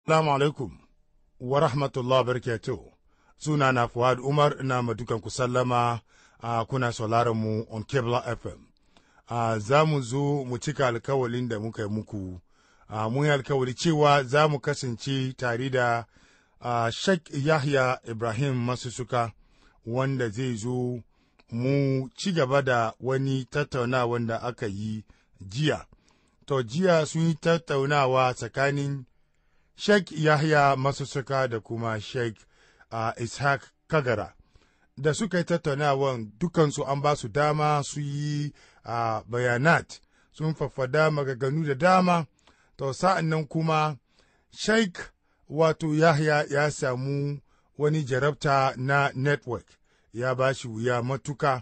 Assalamu alaikum wa rahmatullah barakatuh. Suna na Fuad Umar na madukan ku sallama a kuna sauraron mu on Kebla FM. A za mu zo mu cika alkawalin da muka yi muku. A mun yi alkawali cewa za mu kasance tare da a Sheikh Yahya Ibrahim Masusuka wanda zai zo mu ci gaba da wani tattaunawa da aka yi jiya. To jiya sun yi tattaunawa tsakanin Sheikh Yahya Masussuka da kuma Sheikh uh, Ishaq Kagara. Da suka yi tattaunawan dukansu an ba su dama su yi uh, bayanat sun faffada magaganu da dama. To sa'an nan kuma Sheikh wato Yahya ya samu wani jarabta na network ya ba shi wuya matuka.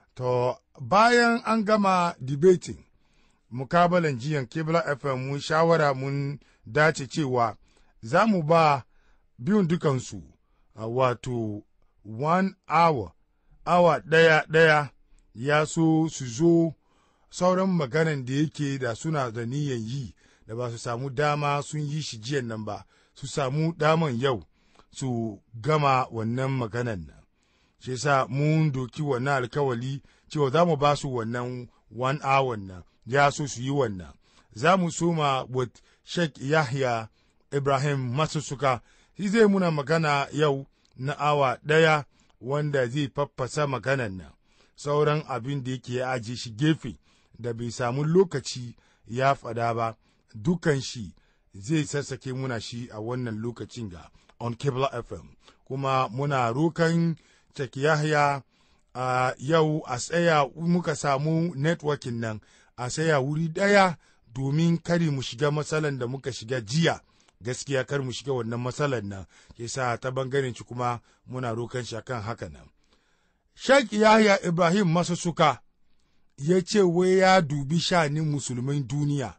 To bayan an gama debating mukabalan jiyan Kibla FM mun shawara mun dace cewa za mu ba biyun dukansu uh, wato one hour awa ɗaya ɗaya ya so su zo sauran maganan da yake da suna da niyan yi da ba su samu dama sun yi shi jiyan nan ba su samu daman yau su gama wannan maganan nan shi sa mun doki wannan alkawali cewa za mu ba su wannan one hour nan ya so su yi wannan za mu soma with Sheikh Yahya Ibrahim Masussuka shi zai muna magana yau na awa ɗaya wanda zai faffasa maganan nan sauran abin da yake aji shi gefe da bai samu lokaci ya fada ba dukan shi zai sassake muna shi a wannan lokacin ga on Cable FM kuma muna rokan Sheikh Yahya a yau a tsaya muka samu networking nan a tsaya wuri ɗaya domin kare mu shiga matsalan da muka shiga jiya gaskiya kar mu shiga wannan matsalan nan ke sa ta bangaren shi kuma muna rokan shi akan haka nan Sheikh Yahya Ibrahim Masussuka ya ce wai ya dubi shanin musulmin duniya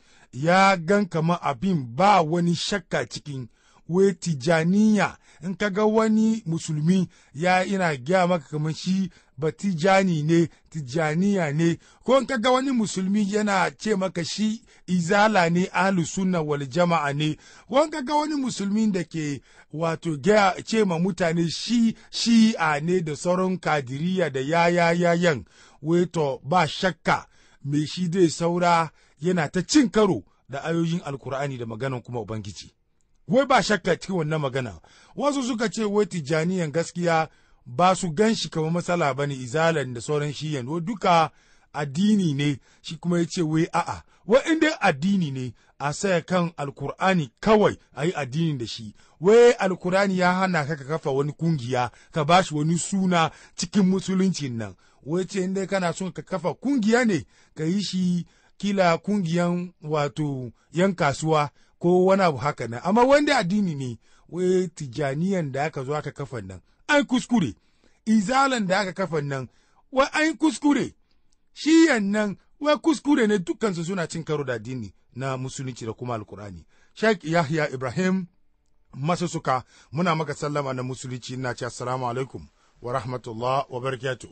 ya gan kama abin ba wani shakka cikin wai tijaniya in ka ga wani musulmi ya ina gya maka kamar shi ba tijani ne tijaniya ne ko in ka ga wani musulmi yana ce maka shi izala ne ahlu sunna wal jama'a ne ko in ka ga wani musulmi da ke wato gya ce ma mutane shi shi'a ne da sauran kadiriya da yaya yayan wai to ba shakka me shi zai saura yana ta cin karo da ayoyin alkur'ani da maganan kuma ubangiji wai ba shakka cikin wannan magana wasu suka ce wai tijjaniyan gaskiya ba su gan shi kamar matsala ba ne izalan da sauran shiyan wai duka addini ne shi kuma ya ce wai a'a wai in dai addini ne a saya kan alkur'ani kawai a yi addini da shi wai alkur'ani ya hana ka ka kafa wani kungiya ka ba shi wani suna cikin musuluncin nan wai ce in dai kana son ka kafa kungiya ne ka yi shi kila kungiyan wato yan kasuwa ko wani abu haka nan amma wanda addini ne wai tijaniyan da aka zo aka kafa nan an kuskure izalan da aka kafa nan wai an kuskure shiyan nan wai kuskure ne dukkansu suna cin karo da addini na musulunci da kuma alkurani sheikh yahya ibrahim masusuka muna maka sallama na musulunci na ce assalamu alaikum wa rahmatullah wa barakatuh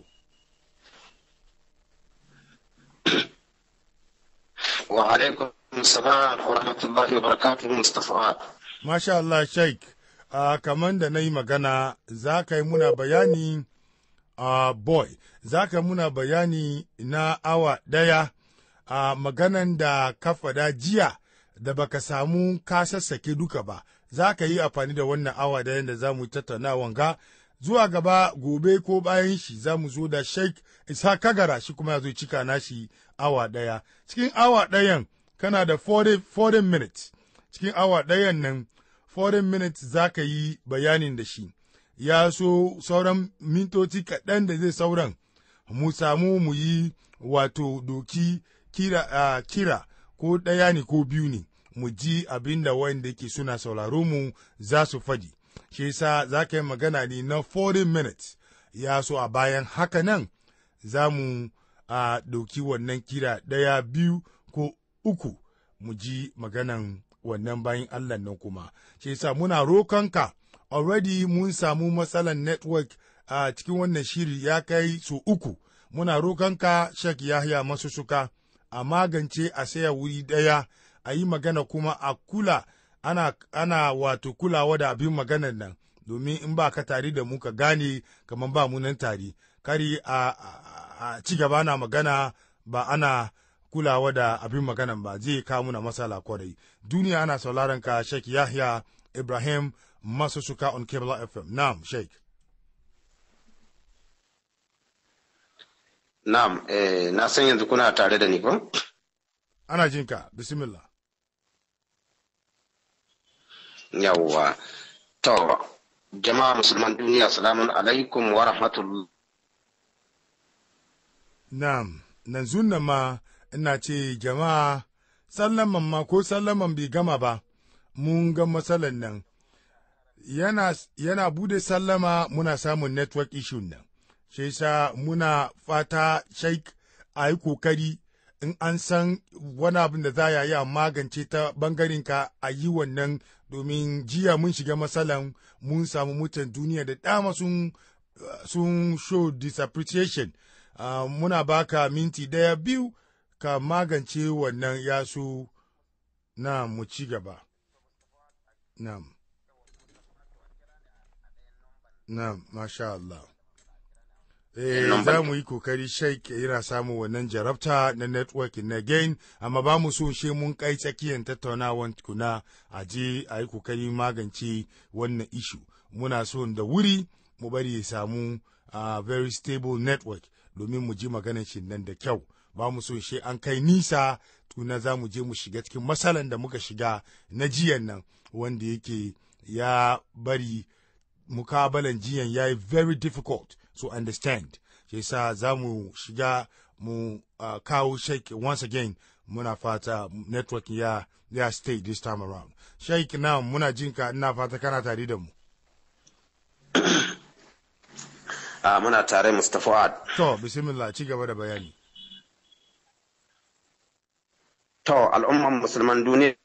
وعليكم السلام ورحمة الله وبركاته مصطفى Masha Allah Sheikh, uh, kamar da na yi magana za ka yi muna bayani uh, boy, za ka muna bayani na awa ɗaya a uh, maganan da ka faɗa jiya da baka samu ka sassake duka ba, za ka yi amfani da wannan awa ɗaya da za mu tattauna wanga zuwa gaba gobe ko bayan shi za mu zo da Sheikh Isa Kagara shi kuma ya zo cika nashi awa ɗaya. Cikin awa ɗayan kana da 40, 40 minutes. Cikin awa ɗayan nan 40 minutes za ka yi bayanin da shi. Ya so sauran mintoci kaɗan da zai sauran mu samu mu yi wato doki kira, uh, kira ko ɗaya ne ko biyu ne mu ji abin da wanda ke suna sauraro mu za su faɗi. shi yasa za ka yi magana ne na 40 minutes ya so a bayan haka nan za mu a ɗauki wannan kira ɗaya biyu ko uku mu ji maganan wannan bayan Allah nan kuma shi yasa muna rokonka already mun samu matsalan network a cikin wannan shiri ya kai so uku muna rokonka Sheikh Yahya Masussuka a magance a saya wuri ɗaya a yi magana kuma a kula ana, ana wato kulawa da abin maganan nan domin in ba ka tare da mu ka gane kamar ba mu nan tare kari a, a, a ci gaba na magana ba ana kulawa da abin maganan ba zai kawo muna matsala kwarai duniya ana sauraron ka Sheikh Yahya Ibrahim masu suka on Cable FM na'am Sheikh Na'am, eh, na san yanzu kuna tare da ni ko? ana jinka bismillah Yawwa. To, jama'a musulman duniya, salamun alaikum wa rahmatullah. Na'am, nan zunna ma ina ce jama'a sallaman ma ko sallaman bai gama ba, mun ga matsalan nan. Yana, yana bude sallama muna samun network issue nan, shi sa muna fata sheik a yi kokari in an san wani abin da za a yi a magance ta bangarenka a yi wannan domin jiya mun shiga matsalan mun samu mutan duniya da dama sun, sun show disappreciation. Uh, muna baka minti daya biyu ka magance wannan yasu na mu ci gaba. Na'am. Na'am, masha Allah. Eh, za mu yi kokari sheik yana samun wannan jarabta na networking na gain, amma ba mu so she mun kai tsakiyar tattaunawan kuna a je a yi kokari magance wannan ishu. Muna so da wuri mu bari ya samu uh, very stable network. domin mu ji maganar shi nan da kyau ba mu so shi an kai nisa tuna za mu je mu shiga cikin matsalan da muka shiga na jiyan nan wanda yake ya bari mukabalan jiyan ya yi very difficult to understand shi sa za mu shiga mu uh, kawo sheik once again muna fata network ya ya stay this time around sheik na muna jinka ina fata kana tare da mu Uh, muna tare Mustapha To, bismillah ci gaba da bayani. To, al'umman musulman duniya.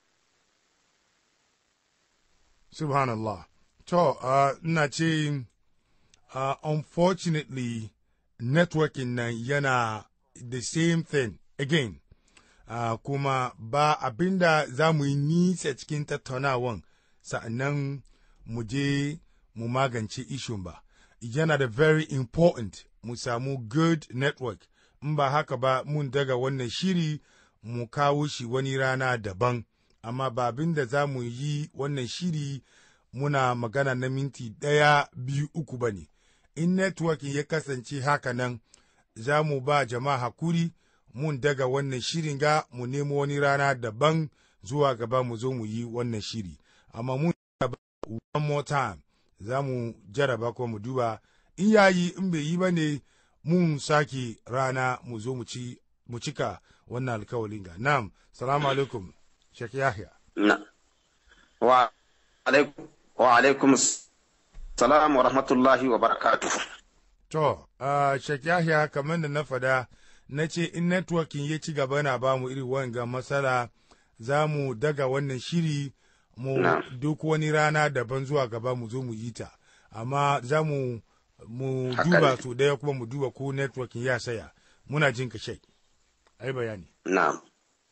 Subhanallah. To, uh, ina ce, uh, unfortunately, networking nan yana the same thing again. Uh, kuma ba abinda za mu yi nisa cikin tattaunawan sa'annan mu je mu magance ishun ba. yana da very important mu samu good network in ba haka ba mun daga wannan shiri mu kawo shi wani rana daban amma ba abin da za mu yi wannan shiri muna magana na minti ɗaya biyu uku ba ne in networking ya kasance haka nan za mu ba jama'a hakuri mun daga wannan shirin ga mu nemo wani rana daban zuwa gaba mu zo mu yi wannan shiri amma mun one more time za mu jaraba ko mu duba in yayi in bai yi ba ne mun sake rana mu zo mu ci mu cika wannan alkawalin ga nam salamu alaikum shek yahya Na. Wa alaikum wa alaikum salam wa rahmatullahi wa barakatuh. to uh, shek yahya kamar da na fada na ce in networking ya ci gaba na ba mu iri wanga matsala za mu daga wannan shiri mu Na. duk wani rana daban zuwa gaba mu zo mu yi ta amma za mu mu Haka duba ne. su daya kuma mu duba ko networking ya saya muna jin ka shai ai bayani Na'am.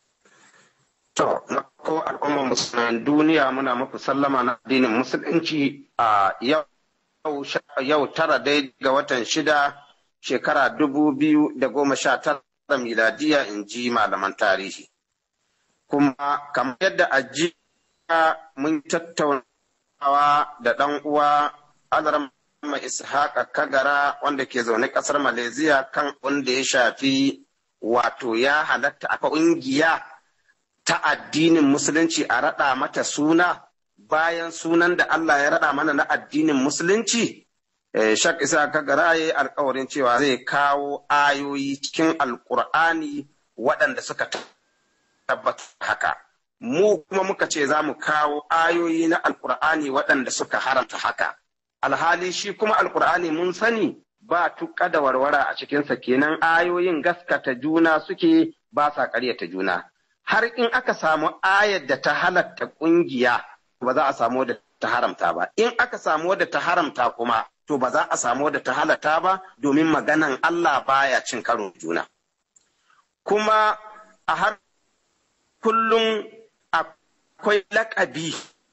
To, na ko al'ummar musulman duniya muna muku sallama na addinin musulunci a yau yau tara dai ga watan shida shekara dubu biyu da goma sha tara miladiya in ji malaman tarihi. Kuma kamar yadda a jiya mun tattaunawa da ɗan uwa Alaram Ishaqa Kagara wanda ke zaune ƙasar Malaysia kan wanda ya shafi wato ya halatta a ƙungiya ta addinin musulunci a raɗa mata suna bayan sunan da Allah ya raɗa mana na addinin musulunci eh, shak isa kagara ya yi alkawarin cewa zai kawo ayoyi cikin alkur'ani waɗanda suka tabbata haka mu kuma muka ce za mu kawo ayoyi na alkur'ani waɗanda suka haramta haka alhali shi kuma alkur'ani mun sani ba tuƙa da warwara a cikinsa kenan ayoyin gaskata juna suke ba sa ƙaryata juna har in aka samu ayar da ta halatta ƙungiya ba za a samu da ta haramta ba in aka samu da ta haramta kuma to ba za a samu da ta halatta ba domin maganan Allah baya cin karo juna kuma a har kullum akwai lakabi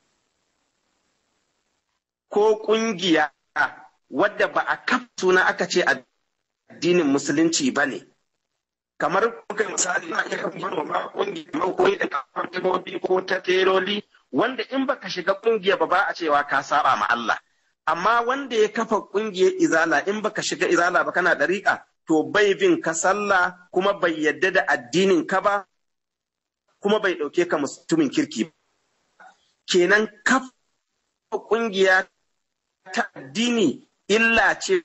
ko ƙungiya wadda ba a kaf suna aka ce addinin musulunci ba ne. Kamar kuka misali na iya kan manoma ƙungiyar koyi da kafin ko ta teroli wanda in baka shiga ƙungiya ba ba a cewa ka saba ma Allah. Amma wanda ya kafa ƙungiyar izala in baka shiga izala ba kana ɗariƙa to bai bin ka sallah kuma bai yadda da addinin ka ba kuma bai ɗauke ka mutumin kirki ba. Kenan kafa ƙungiya ta addini illa ce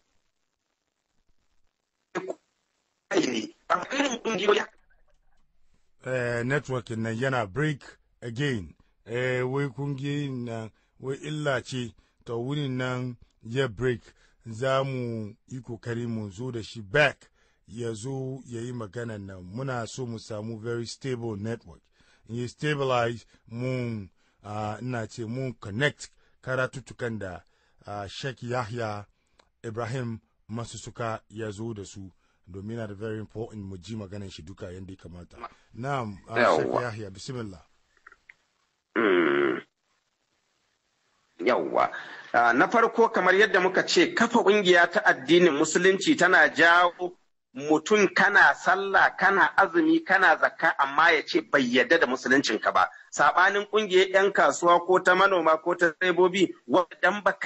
eh, network nan yana break again eh, wai kungiyoyin nan wai illa ce ta wurin nan ya break za mu yi kokari mu zo da shi back ya zo ya yi maganan nan muna so mu samu very stable network in yi stabilize mun uh, ina ce mun connect karatutukan da uh, Sheikh Yahya Ibrahim Masusuka ya zo da su domin na da very important mu ji maganan shi duka yadda ya kamata. Na'am, uh, Sheikh Yahya, bismillah. Mm. Yawwa. Uh, na farko kamar yadda muka ce kafa ƙungiya ta addinin musulunci tana jawo mutum kana sallah kana azumi kana zakka amma ya ce bai yadda da musuluncinka ba saɓanin ƙungiyar 'yan kasuwa ko ta manoma ko ta tsaibobi wadan baka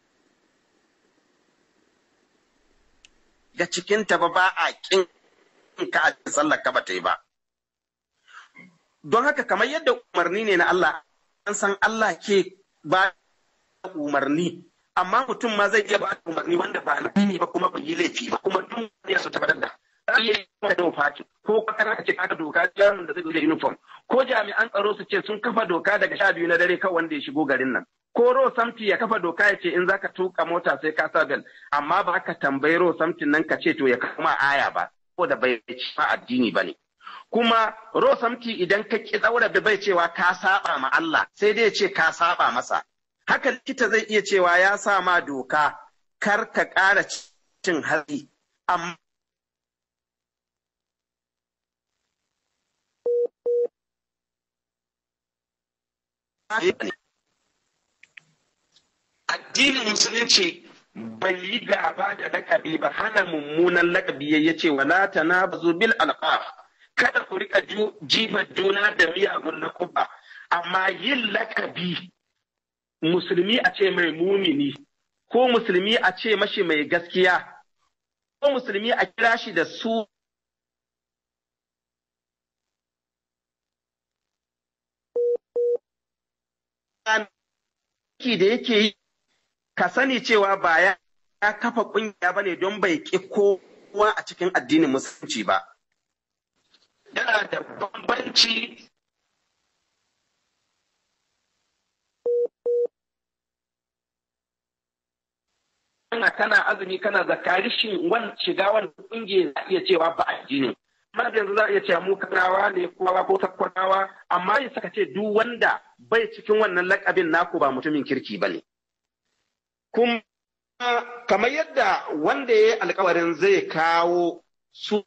ga cikinta ba ba a ƙin ka a sallar ka ba ta yi ba don haka kamar yadda umarni ne na Allah an san Allah ke ba umarni amma mutum ma zai iya ba umarni wanda ba na ba kuma bai yi laifi ba kuma duk ya su tabbatar da za iya yi da fati ko kakar ka ce ka doka yaron da zai da uniform ko jami'an tsaro su ce sun kafa doka daga sha biyu na dare kawai wanda ya shigo garin nan ko ro samti ya kafa doka ya ce in zaka tuka mota sai ka sa bel amma ba ka tambayi ro samtin nan ka ce to ya kama aya ba ko da bai ci ma addini ba ne kuma ro samti idan ka ki tsaura bai cewa ka saba ma Allah sai dai ya ce ka saba masa haka likita zai iya cewa ya sa ma doka kar ka ƙara cin hatsi amma addinin musulunci bai yi gaba da lakabi ba hana mummunan lakabi ya ce wala tanabazu bil alqab kada ku rika jifa juna da miyagun lakuba amma yin lakabi musulmi a ce mai mumini ko musulmi a ce mashi mai gaskiya ko musulmi a kira shi da su da yake yi ka sani cewa ba ya kafa ƙungiya ba ne don bai ƙi kowa a cikin addinin musulunci ba yana da bambanci kana kana azumi kana zakari shin wan shiga wannan kungiya za iya cewa ba addini amma yanzu za a iya cewa mu kanawa ne kowa ko sakkwanawa amma ya saka ce duk wanda bai cikin wannan lakabin naku ba mutumin kirki ba ne kuma kamar yadda wanda ya yi alkawarin zai kawo su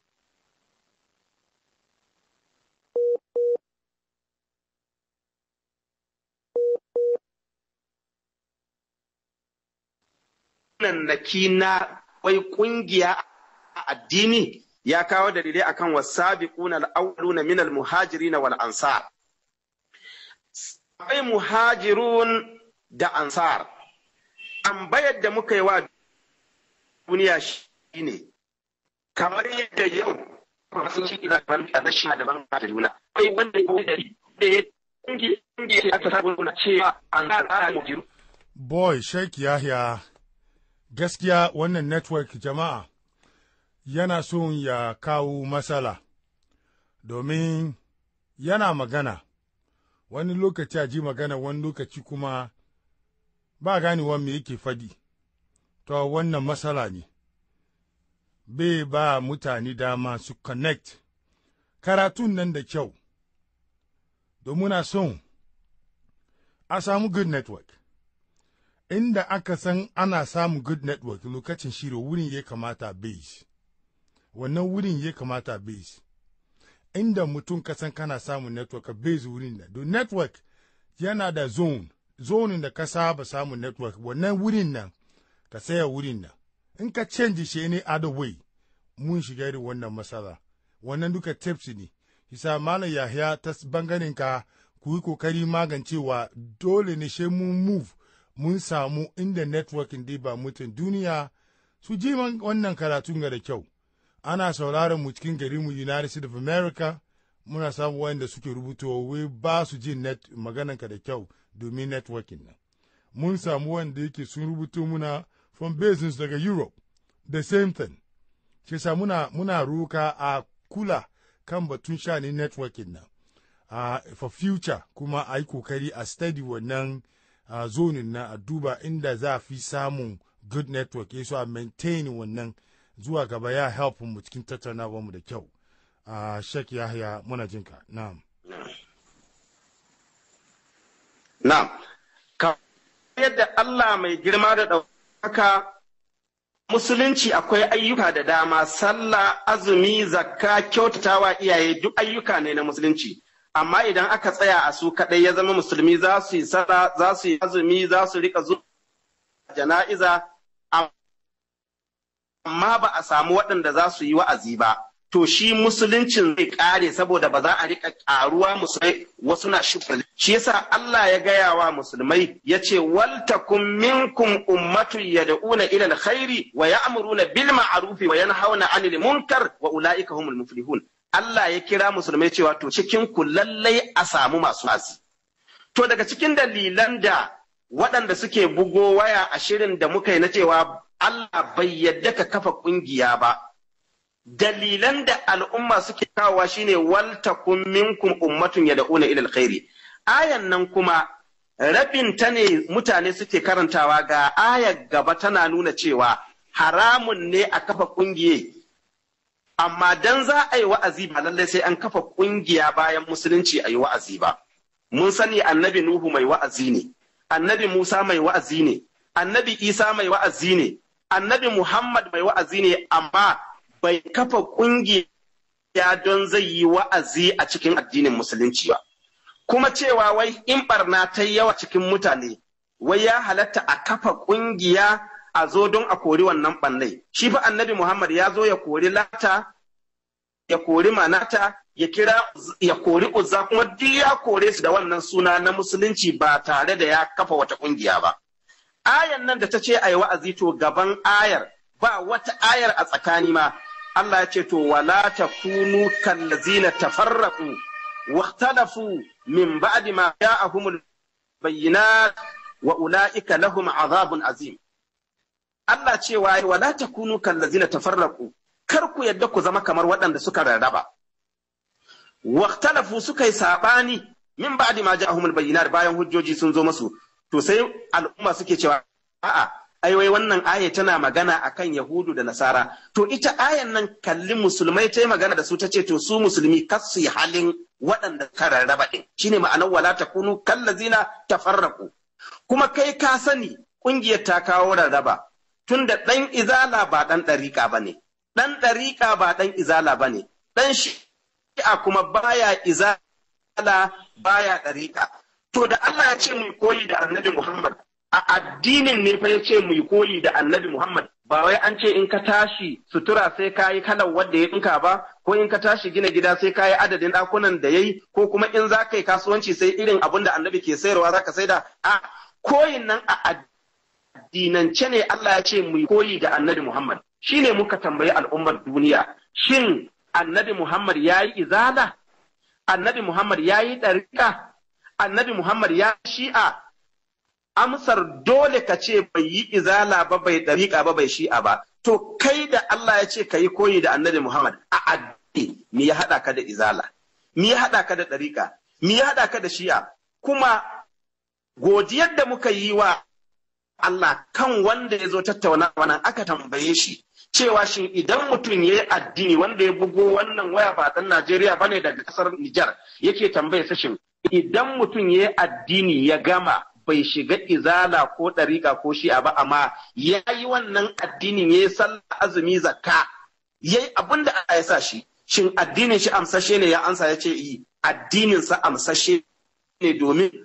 nannaki na wai kungiya a addini ya kawo dalilai akan wasabiquna al-awwaluna min al-muhajirin wal ansar akwai muhajirun da ansar tambayar da muka yi wa duniya shine kamar yadda yau masu ciki da ban a nashi da ban da juna akwai wanda ya dari da ya kungiya aka sabu na cewa ansar ana mujiru boy sheikh yahya gaskiya wannan network jama'a yana son ya kawo matsala domin yana magana wani lokaci a ji magana wani lokaci kuma ba ganewa me yake fadi to wannan matsala ne bai ba mutane dama su connect karatun nan da kyau domin son a samu good network inda aka san ana samun good network lokacin shiro wurin ya kamata base wannan wurin ya kamata base inda mutum ka san kana samun network a base wurin da don network yana da zone zonin da ka saba samun network wannan wurin nan ka saya wurin nan in ka canji shi ne other way mun shiga irin wannan matsala wannan duka tips ne isa malam yahya ta bangaren ka ku yi kokari magancewa dole ne shi mun move mun samu inda networking dai ba mutum duniya su ji wannan karatun ga da kyau ana sauraron mu cikin gari mu United States of America muna samu wanda suke rubutowa wai ba su jin net maganan ka da kyau domin networking nan mun samu wanda yake sun rubuto muna from business daga Europe the same thing shi sa muna muna roka a kula kan batun shani networking nan uh, for future kuma a yi kokari a study wannan uh, zonin na a duba inda za a fi samun good network ya so a maintain wannan zuwa gaba ya help mu cikin tattaunawa mu da kyau a uh, shek yahya muna jinka na'am na'am ka yadda Allah mai girma da ɗaukaka musulunci akwai ayyuka da dama sallah azumi zakka kyautatawa iyaye duk ayyuka ne na musulunci amma idan aka tsaya a su kaɗai ya zama musulmi za su yi sallah za su yi azumi za su rika zuwa jana'iza amma ba a samu waɗanda za su yi wa'azi ba to shi musuluncin zai ƙare saboda ba za a rika ƙaruwa musulmai wasu na shukri shi yasa Allah ya gaya wa musulmai ya ce waltakum minkum ummatun yad'una ila alkhairi wa ya'muruna bil ma'rufi wa yanhauna 'anil munkar wa ulaika humul muflihun Allah ya kira musulmai cewa to cikin ku lallai a samu masu wa'azi to daga cikin dalilan da waɗanda suke bugo waya a shirin da muka yi na cewa Allah bai yadda ka kafa ƙungiya ba dalilan da al'umma suke kawowa shine waltakum minkum ummatun yad'una ila alkhairi ayan nan kuma rabin ta ne mutane suke karantawa ga ayar gaba tana nuna cewa haramun ne a kafa kungiye amma dan za a yi wa'azi ba lallai sai an kafa kungiya bayan musulunci a yi wa'azi ba mun sani annabi nuhu mai wa'azi ne annabi musa mai wa'azi ne annabi isa mai wa'azi ne annabi muhammad mai wa'azi ne amma bai kafa ƙungiya don zai yi wa'azi a cikin addinin musulunci ba. Kuma cewa wai in barna ta yawa cikin mutane, wai ya halatta a kafa ƙungiya a zo don a kori wannan ɓannai. Shi fa annabi Muhammad ya zo ya kori lata, ya kori manata, ya kira ya kori uzza kuma duk ya kore su da wannan suna na musulunci ba tare da ya kafa wata ƙungiya ba. Ayan nan da ta ce a yi wa'azi to gaban ayar ba wata ayar a tsakani ma Allah ya ce to wala takunu kallazina tafarraqu واختلفوا من بعد ما جاءهم البينات وأولئك لهم عذاب عظيم Allah cewa wala takunu kallazina tafarraqu kar ku yadda ku zama kamar waɗanda suka rarraba waqtalafu suka yi sabani min ba'di ma ja'ahumul bayyinat bayan hujjoji sun zo masu to sai al'umma suke cewa a'a ai wai wannan aya tana magana akan Yahudu da Nasara to ita ayan nan kalli musulmai ta yi magana da su ta ce to su musulmi kas su yi halin waɗanda ka rarraba ɗin shine ma'anar wala takunu kallazina tafarraqu kuma kai ka sani ƙungiyar ta kawo rarraba tunda ɗan izala ba ɗan ɗariƙa ba ne ɗan ɗariƙa ba ɗan izala ba ne ɗan shi'a kuma baya izala baya ɗariƙa to da Allah ya ce mu koyi da annabi Muhammad a addinin ne fa ya ce mu koyi da annabi Muhammad ba wai an ce in ka tashi sutura sai ka yi kalar wadda ya ɗinka ba ko in ka tashi gina gida sai ka yi adadin ɗakunan da ya yi ko kuma in za ka yi kasuwanci sai irin abin da annabi ke sayarwa za ka saida a koyin nan a addinance ne Allah ya ce mu koyi da annabi Muhammad shine muka tambayi al'ummar duniya shin annabi Muhammad ya yi izala annabi Muhammad ya yi ɗarika annabi Muhammad ya shi'a amsar dole ka ce bai yi izala ba bai ɗariƙa ba bai shi'a ba to kai da Allah ya ce ka yi koyi da annabi Muhammad a addini me ya haɗa ka da izala me ya haɗa ka da ɗariƙa me ya haɗa ka da shi'a kuma godiyar da muka yi wa Allah kan wanda ya zo tattauna wannan aka tambaye shi cewa shin idan mutum ya yi addini wanda ya bugo wannan waya ba ɗan Najeriya bane daga ƙasar Nijar yake tambaye sa shin idan mutum ya yi addini ya gama bai shiga izala ko ɗariƙa ko shi'a ba amma ya yi wannan addinin ya yi sallah azumi zakka ya yi abin da ya sa shi shin addinin shi amsashe ne ya ansa ya ce yi addinin sa amsashe ne domin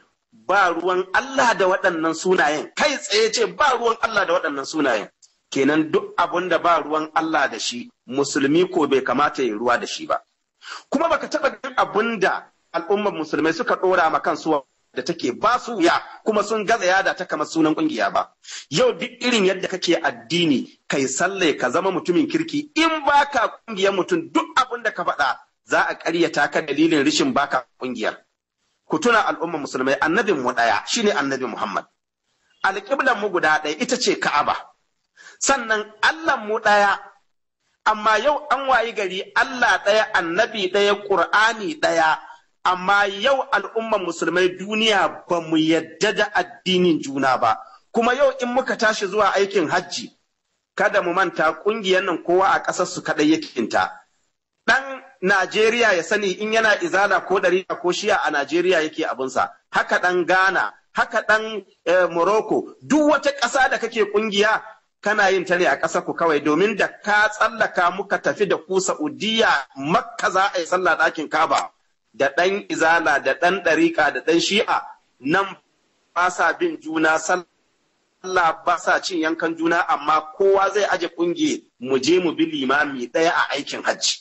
ba ruwan Allah da waɗannan sunayen kai tsaye ce ba ruwan Allah da waɗannan sunayen kenan duk abun da ba ruwan Allah da shi musulmi ko bai kamata ya ruwa da shi ba kuma baka taɓa ganin abun da al'ummar musulmai suka ɗora ma kansu da take ba su ya kuma sun gaza yada ta kamar sunan kungiya ba yau duk irin yadda kake addini kai sallai ka zama mutumin kirki in baka kungiyar mutum duk abin da ka faɗa za a ƙaryata ka dalilin rishin baka kungiyar ku tuna al'ummar musulmai annabin mu ɗaya shine annabi Muhammad alƙiblan mu guda ɗaya ita ce Ka'aba sannan Allah mu ɗaya amma yau an wayi gari Allah ɗaya annabi ɗaya Ƙur'ani ɗaya amma yau al'umman musulmai duniya ba mu yadda da addinin juna ba kuma yau in muka tashi zuwa aikin hajji kada mu manta ƙungiyar nan kowa a ƙasar su kaɗai yake ta ɗan Najeriya ya sani in yana izala ko ɗari ko shiya a Najeriya yake abinsa haka ɗan Ghana haka ɗan Morocco duk wata ƙasa da kake ƙungiya kana yin ta ne a ƙasar ku kawai domin da ka tsallaka muka tafi da ku Saudiya Makka za a yi sallah ɗakin Kaba. da ɗan izala da ɗan ɗariƙa da ɗan shi'a nan ba sa bin juna sallah ba sa cin yankan juna amma kowa zai aje ƙungiye mu je mu bi limami ɗaya a aikin hajji.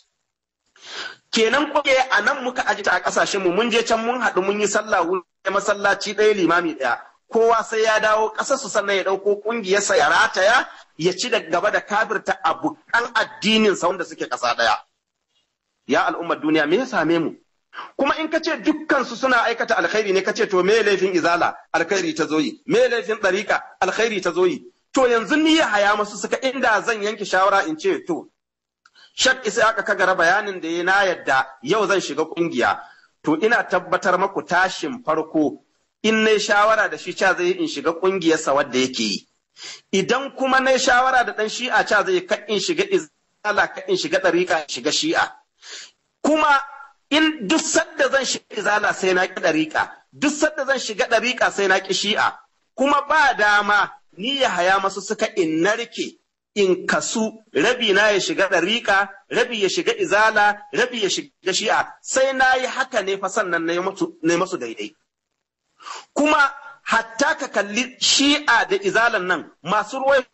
Kenan ƙungiye a nan muka aje ta a ƙasashen mu mun je can mun haɗu mun yi sallah wuri masallaci ɗaya limami ɗaya. Kowa sai ya dawo ƙasarsu sannan ya ɗauko ƙungiyarsa ya rataya ya ci da gaba da kafirta abokan addininsa wanda suke ƙasa ɗaya. Ya al'ummar duniya me ya same mu? kuma in ka ce dukkansu suna aikata alkhairi ne ka ce to me laifin izala alkhairi ta zoyi me laifin ɗariƙa alkhairi ta zoyi to yanzu ni ya haya masu suka inda zan yanke shawara in ce to shak isa aka kagara bayanin da ya na yadda yau zan shiga kungiya to ina tabbatar maku tashin farko in na shawara da shi ca zai in shiga kungiyarsa wadda yake yi idan kuma na shawara da ɗan shi'a ca zai ka in shiga izala ka in shiga ɗariƙa in shiga shi'a kuma in duk sadda zan shiga izala sai na ƙi ɗariƙa, duk sadda zan shiga ɗariƙa sai na ƙi shi'a, kuma ba dama ni ya haya masu suka in narke in kasu rabi na ya shiga ɗariƙa, rabi ya shiga izala, rabi ya shiga shi'a, sai na yi haka ne fa sannan na yi masu daidai. Kuma hatta ka kalli shi'a da izalan nan masu ruwai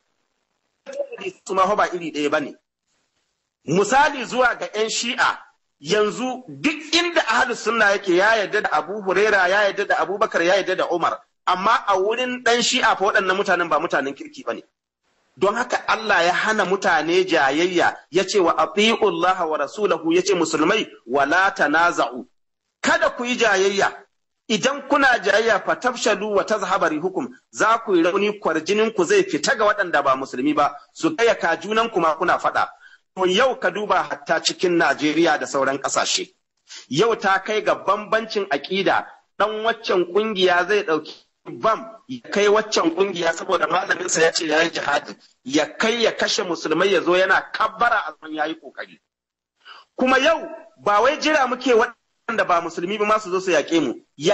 su ma ba iri ɗaya ba ne. Misali zuwa ga 'yan shi'a yanzu duk inda ahlus sunna yake ya yarda da Abu Huraira ya yarda da Abubakar ya yarda da Umar amma a wurin dan Shi'a fa waɗannan mutanen ba mutanen kirki bane don haka Allah ya hana mutane jayayya ya ce wa Allah wa rasulahu ya ce musulmai wala tanaza'u kada ku yi jayayya idan kuna jayayya fa tafshalu wa tazhaba hukum za ku yi rauni kwarjinin ku zai fita ga waɗanda ba musulmi ba su kaya ka junan ku ma kuna faɗa To yau ka duba hatta cikin Najeriya da sauran ƙasashe. Yau ta kai ga bambancin aƙida ɗan waccan ƙungiya zai ɗauki bam ya kai waccan ƙungiya saboda malaminsa ya ce ya yi jihadi ya kai ya kashe musulmai ya zo yana kabbara a zaman ya yi ƙoƙari. Kuma yau ba wai jira muke waɗanda ba musulmi ba su zo su yaƙe mu. Ya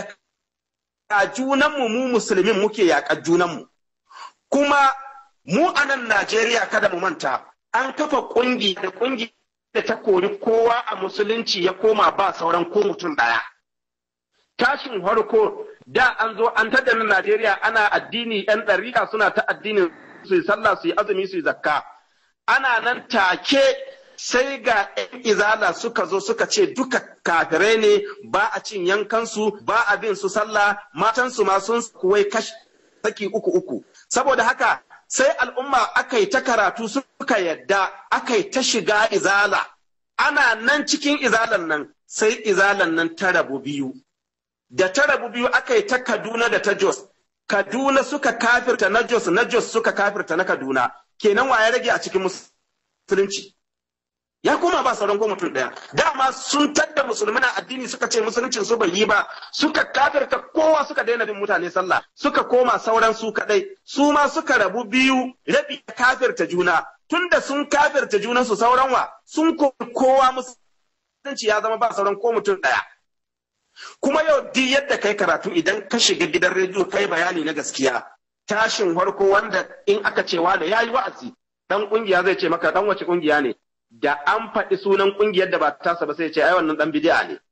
junanmu mu musulmin muke yaƙa junanmu. Kuma mu a nan Najeriya kada mu manta an kafa kungi da kungi da ta kori kowa a musulunci ya koma ba sauran ko mutum ɗaya. Tashin harko da an zo an tada na Najeriya ana addini ‘yan ɗarika suna ta addinin su yi sallah su yi azumi su yi zakka. Ana nan take sai ga ‘yan izala suka zo suka ce duka kafirai ne ba a cin yankansu ba a bin su sallah matansu ma sun kuwai kashi saki uku uku. Saboda haka sai al'umma aka yi ta karatu suka yadda aka yi ta shiga izala ana nan cikin izalan nan sai izalan nan ta rabu biyu da ta rabu biyu aka yi ta kaduna da ta jos kaduna suka kafirta na jos na jos suka kafirta na kaduna kenan wa ya rage a cikin musulunci ya koma ba sauran ko mutum ɗaya dama sun tadda musulmi na addini suka ce musuluncin su bai yi ba suka kafirta kowa suka daina bin mutane sallah suka koma sauran su kadai su ma suka rabu biyu rabi kafirta juna tunda sun kafirta junan su sauran wa sun kowa musulunci ya zama ba sauran ko mutum ɗaya kuma yau duk yadda kai karatu idan ka shiga gidan rediyo kai bayani na gaskiya tashin farko wanda in aka ce da yayi wa'azi dan kungiya zai ce maka dan wace kungiya ne da an faɗi sunan ƙungiyar da ba tasa ba sai ce ai wannan ɗan bidi'a ne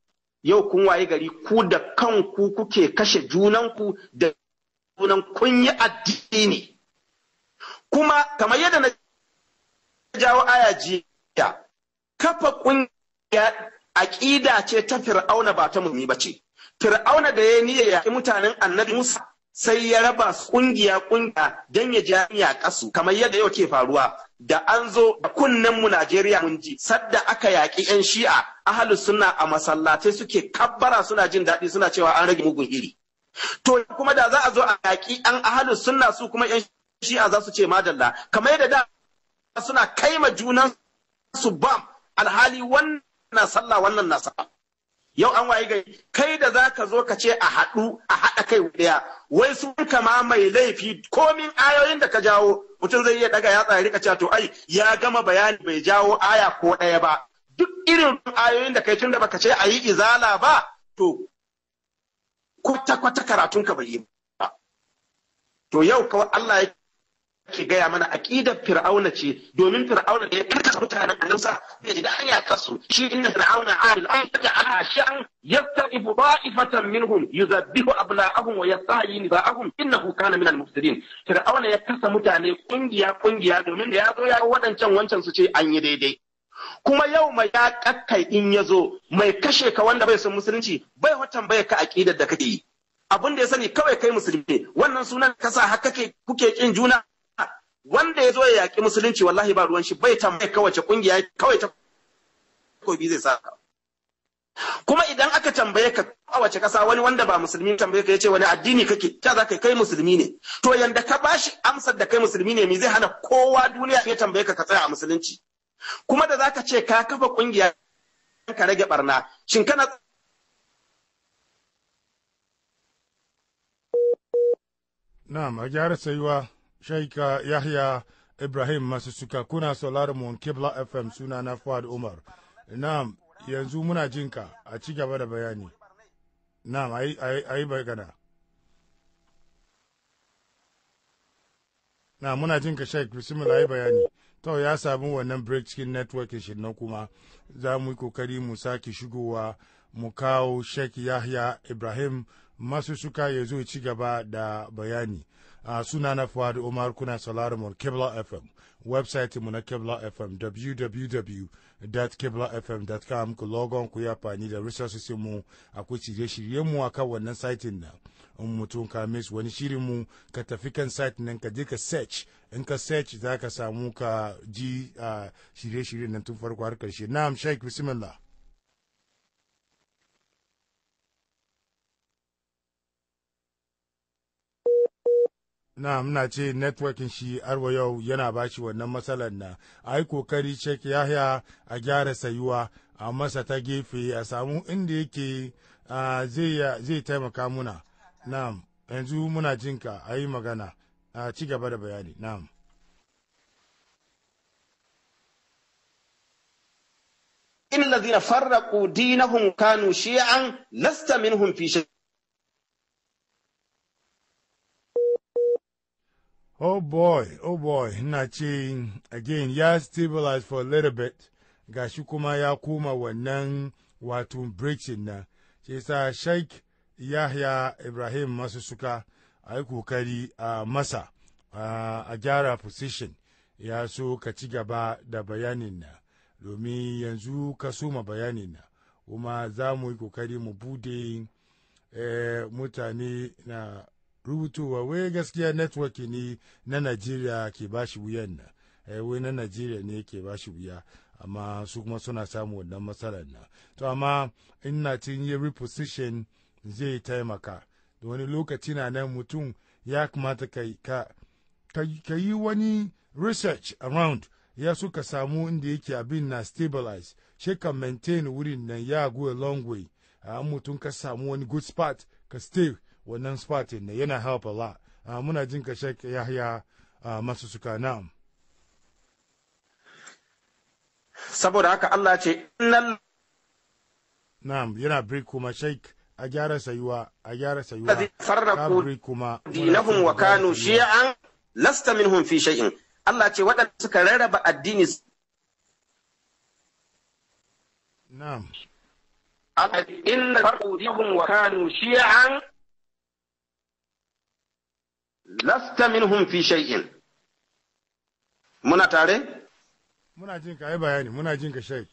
yau kun waye gari ku da kanku kuke kashe junanku da junan kun yi addini kuma kamar yadda na jawo aya jiya kafa kungiya aƙida ce ta fir'auna ba ta mummi ba ce fir'auna da ya niyya yaƙi mutanen annabi musa sai ya raba su kungiya kungiya don ya jami'a kasu kamar yadda yau ke faruwa da an zo da kunnen mu Najeriya mun ji sadda aka yaƙi yan shi'a ahlus sunna a masallatai suke kabbara suna jin daɗi suna cewa an rage mugun iri to kuma da za a zo a yaƙi an ahlus sunna su kuma yan shi'a za su ce madalla kamar yadda da suna kaima junan su bam alhali wannan na sallah wannan na sallah yau an waye gari kai da za ka zo ka ce a haɗu a haɗa kai ɗaya wai sun kama mai laifi komin ayoyin da ka jawo mutum zai iya daga yatsa ya rika cewa to ai ya gama bayani bai jawo aya ko ɗaya ba duk irin ayoyin da kai tun da baka ce a yi izala ba to kwata kwata karatun ka bai yi ba to yau kawai Allah ya ke gaya mana aqidar fir'auna ce domin fir'auna da ya karkasa mutanen annabsa bai ji da hanya kasu shi inna fir'auna alil an taj'ala sha'an yasta'ifu da'ifatan minhum yuzabbihu abna'ahum wa yastahyi nisa'ahum innahu kana minal mufsidin fir'auna ya kasa mutane kungiya kungiya domin da ya zo ya wadancan wancan su ce an yi daidai kuma yau mai ya kakkai in ya zo mai kashe ka wanda bai son musulunci bai watan bai ka aqidar da kake yi abin da ya sani kawai kai musulmi wannan sunan kasa haka kuke kin juna wanda ya zo ya yaƙi musulunci wallahi ba ruwan shi bai tambaye kawace kungiya kawai ta kobi zai saka kuma idan aka tambaye ka a wace ƙasa wani wanda ba musulmi tambaye ka yace wani addini kake ta za ka kai musulmi ne to yanda ka bashi amsar da kai musulmi ne me zai hana kowa duniya ya tambaye ka ka tsaya a musulunci kuma da zaka ce ka kafa kungiya ka rage barna shin kana Na'am, a gyara sayuwa Shaika Yahya Ibrahim masu suka kuna sauraron mu Kibla FM suna na Fuad Umar. Na'am, yanzu muna jinka a ci gaba da bayani. Na'am, a yi bagana. Na muna jinka Sheikh bismillah yi bayani. To ya samu wannan break cikin network shi nan kuma za mu yi kokari mu sake shigowa mu kawo Sheikh Yahya Ibrahim masu suka ya zo ci gaba da bayani. uh, suna na Fuad Umar kuna sauraron mu Kibla FM website mu na Kibla FM www.kiblafm.com ku logon ku ya fani da resources mu akwai shirye-shirye mu akan wannan site na in mutum ka miss wani shirin mu ka tafi kan site nan ka je ka search in ka search za ka samu ka ji uh, shirye-shiryen nan tun farko har karshe na'am sheikh bismillah na muna ce networking shi arwa yau yana bashi wannan matsalar na a yi kokari cek yahya a gyara sayuwa a masa ta gefe a samu inda yake zai taimaka muna na'am yanzu muna jinka a yi magana a ci gaba da bayani na'am إن الذين فرقوا دينهم كانوا شيعا لست منهم في شيء Oh boy, oh boy, ina ce again ya stabilize for a little bit, gashi kuma ya koma wannan wato breaking na, ce sa Sheikh Yahya Ibrahim masu suka a yi kokari a masa a gyara position ya so ka ci gaba da bayanin na, domin yanzu ka soma bayanin na, kuma za mu yi kokari mu bude eh, mutane na rubutowa wai gaskiya network ne na Najeriya ke bashi wuyan nan eh wai na Najeriya ne ke bashi wuya amma su kuma suna samu wannan matsalar nan to amma in na cin yi reposition zai taimaka da wani lokaci na nan mutum ya kamata ka ka yi wani research around ya so ka samu inda yake abin na stabilize shi ka maintain wurin nan ya go a long way a mutum ka samu wani good spot ka stay wannan spatin ne yana help a lot uh, muna jin ka shek yahya uh, masu suka na'am saboda haka Allah ce innal na'am yana break kuma sheik a gyara sayuwa a gyara sayuwa ladhi farraqu break kuma dinahum wa kanu shi'an lasta minhum fi shay'in Allah ce waɗanda suka rarraba addini na'am inna farqudihum wa kanu shi'an lasta minhum fi shay'in muna tare muna jin ka yi bayani muna jin ka shai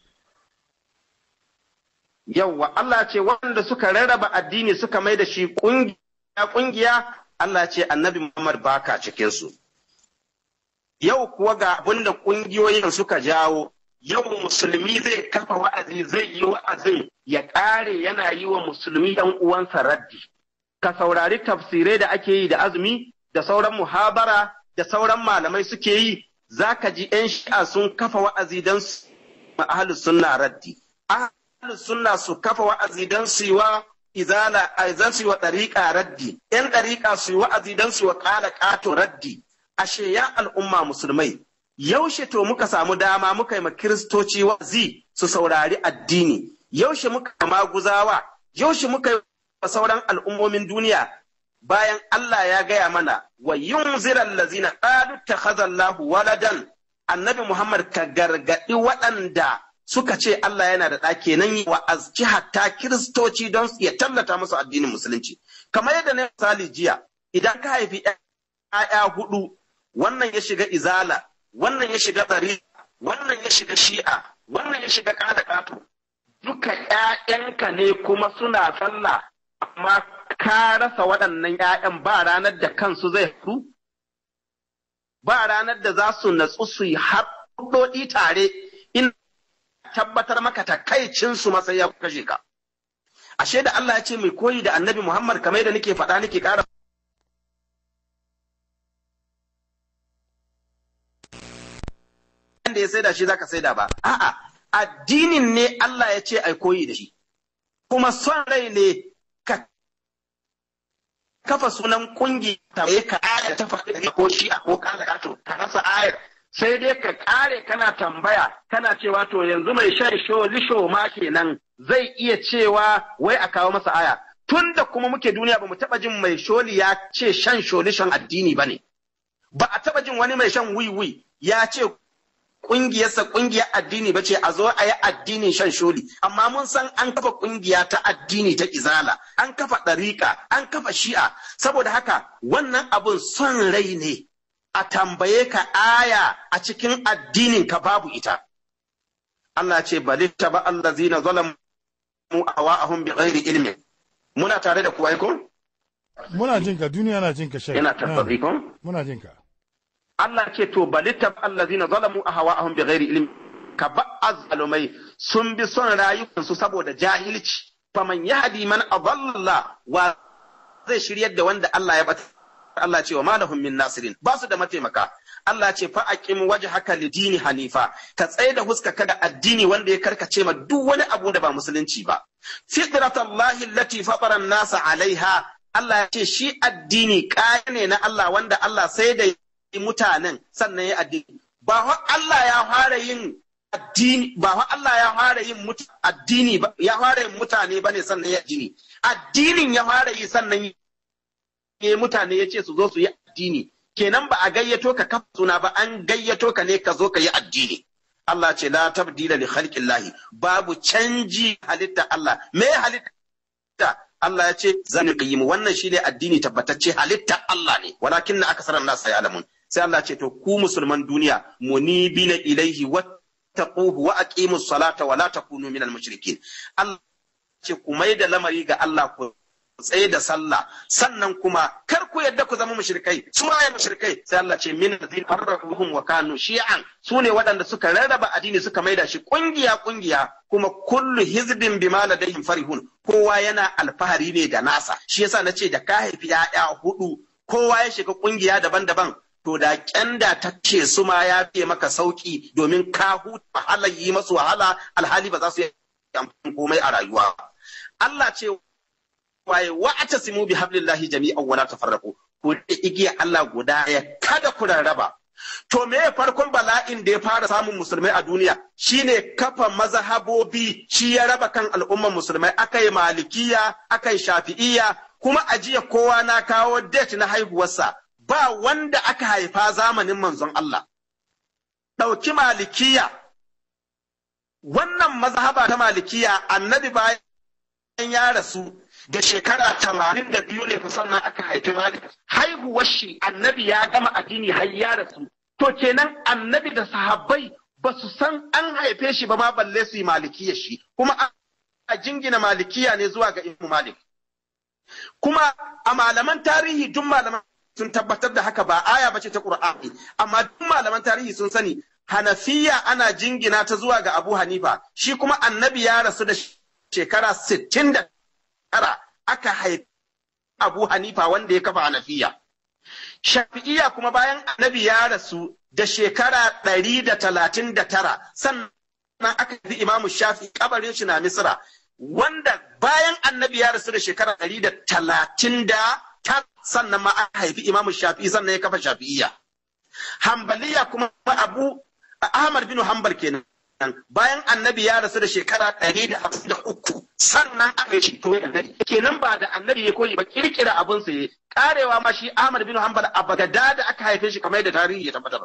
yawwa Allah ce wanda suka rarraba addini suka mai da shi kungiya kungiya Allah ce annabi Muhammad baka cikin su yau kuwa ga abinda kungiyoyin suka jawo yau musulmi zai kafa wa'azi zai yi wa'azin ya ƙare yana yi wa musulmi ɗan uwansa raddi ka saurari tafsirai da ake yi da azumi da sauran muhabara da sauran malamai suke yi za ka ji 'yan shi'a sun kafa wa'azi don su ahalus sunna raddi ahalus sunna su kafa wa'azi don su yi wa izala zan su yi wa ɗariƙa raddi 'yan ɗariƙa su yi wa'azi don su yi wa ƙala ƙato raddi ashe ya al'umma musulmai yaushe to muka samu dama muka yi ma kiristoci wa'azi su saurari addini yaushe muka maguzawa yaushe muka yi wa sauran al'ummomin duniya bayan Allah ya gaya mana wa yunziral lazina qalu takhazallahu waladan annabi Muhammad ka gargadi waɗanda suka ce Allah yana da ɗa kenan yi wa azci hatta kiristoci don ya tallata musu addinin musulunci kamar yadda na misali jiya idan ka haifi ‘ya'ya hudu wannan ya shiga izala wannan ya shiga ɗari wannan ya shiga shi'a wannan ya shiga ƙada ƙato duka ‘ya'yanka ne kuma suna sallah amma ka rasa waɗannan ‘ya'yan ba ranar da kansu zai haɗu ba ranar da za su natsu su yi haɗoɗi tare in tabbatar maka takaicinsu masai ya kashe ka ashe da Allah ya ce mai koyi da annabi Muhammad kamar yadda nake faɗa nake ƙara da ya saida shi zaka saida ba a'a addinin ne Allah ya ce ai koyi da shi kuma son rai ne ka kafa sunan kungi ta ka aya ta faɗi ko shi a ko kana kato ka rasa ayar sai dai ka kare kana tambaya kana cewa to yanzu mai shan sholisho ma kenan zai iya cewa wai a kawo masa aya tun da kuma muke duniya ba mu taɓa jin mai sholi ya ce shan sholishon addini ba ne ba a taɓa jin wani mai shan wiwi ya ce ƙungiyarsa ƙungiyar addini ba ce a zo a yi addinin shan sholi amma mun san an kafa ƙungiya ta addini ta izala an kafa ɗariƙa an kafa shi'a saboda haka wannan abun son rai ne a tambaye ka aya a cikin addinin ka babu ita Allah ce bali taba allazina zalamu awa'ahum bi ghairi ilmin muna tare da kuwa ko muna jin ka duniya na jin ka shai yana tabbabi ko muna jin ka Allah ce to bali tab allazina zalamu ahwa'ahum bighairi ilm ka ba'az zalumai sun bi son rayukansu saboda jahilci faman yahdi man adalla wa zai shiryar da wanda Allah ya bata Allah ce wa malahum min nasirin ba su da mataimaka Allah ce fa aqim wajhaka lidini hanifa ka tsaye da huska kada addini wanda ya karkace ma duk wani abu da ba musulunci ba fitratallahi allati fatara an-nasa alaiha Allah ya ce shi addini kaya ne na Allah wanda Allah sai da mutanen sannan ya addini ba wa Allah ya fara yin addini ba wa Allah ya fara yin addini ba ya fara yin mutane bane sannan ya addini addinin ya fara yi sannan ya mutane ya ce su zo su yi addini kenan ba a gayyato ka kafa suna ba an gayyato ka ne ka zo ka yi addini Allah ce la tabdila li khalqillahi babu canji halitta Allah me halitta Allah ya ce zan qayyim wannan shine addini tabbatacce halitta Allah ne walakin na akasaran nas ya'lamun sai Allah ce to ku musulman duniya munibina ilaihi wattaquhu wa aqimus salata wa la takunu minal mushrikin Allah ce ku mai da lamari ga Allah ku tsaye da sallah sannan kuma kar ku yadda ku zama mushrikai su ma mushrikai sai Allah ce min ladhin farraquhum wa kanu shi'an su ne waɗanda suka rarraba addini suka maida shi kungiya kungiya kuma kullu hizbin bima ladayhim farihun kowa yana alfahari ne da nasa shi yasa nace da ka haifi ya'ya hudu kowa ya shiga kungiya daban-daban to da kyanda ta ce su ma ya fiye maka sauki domin ka huta wahala yi masu wahala alhali ba za su yi komai a rayuwa Allah ce waye wa atasimu bi hablillahi jami'an wala tafarraqu ku da igiya Allah guda ya kada ku rarraba to me farkon bala'in da ya fara samun musulmai a duniya shine kafa mazhabobi shi ya raba kan al'umman musulmai akai malikiya akai shafi'iyya kuma ajiya kowa na kawo date na haihuwarsa ba wanda aka haifa zamanin manzon Allah ɗauki malikiya wannan mazhaba ta malikiya annabi bayan ya rasu da shekara tamanin da biyu ne sannan aka haifi malik haihuwar shi annabi ya gama addini har ya rasu to kenan annabi da sahabbai ba su san an haife shi ba ma balle su yi malikiya shi kuma a jingina malikiya ne zuwa ga imu malik kuma a malaman tarihi duk malaman sun tabbatar da haka ba aya bace ta qur'ani amma duk malaman tarihi sun sani hanafiya ana jingina ta zuwa ga abu hanifa shi kuma annabi ya rasu da shekara sittin da tara aka haifi abu hanifa wanda ya kafa hanafiya shafi'iya kuma bayan annabi ya rasu da shekara ɗari da talatin da tara sannan aka yi imamu shafi kabarin shi na misra wanda bayan annabi ya rasu da shekara ɗari da talatin da tara sannan ma aka haifi imamu shafi sannan ya kafa shafi'iya hambaliya kuma abu ahmad bin hambal kenan bayan annabi ya rasu da shekara ɗari da hamsin da uku sannan aka yi to kenan ba da annabi ya koyi ba kirkira abin sa ya karewa ma shi Ahmad bin Hanbal a Bagada da aka haife shi kamar yadda tarihi ya tabbatar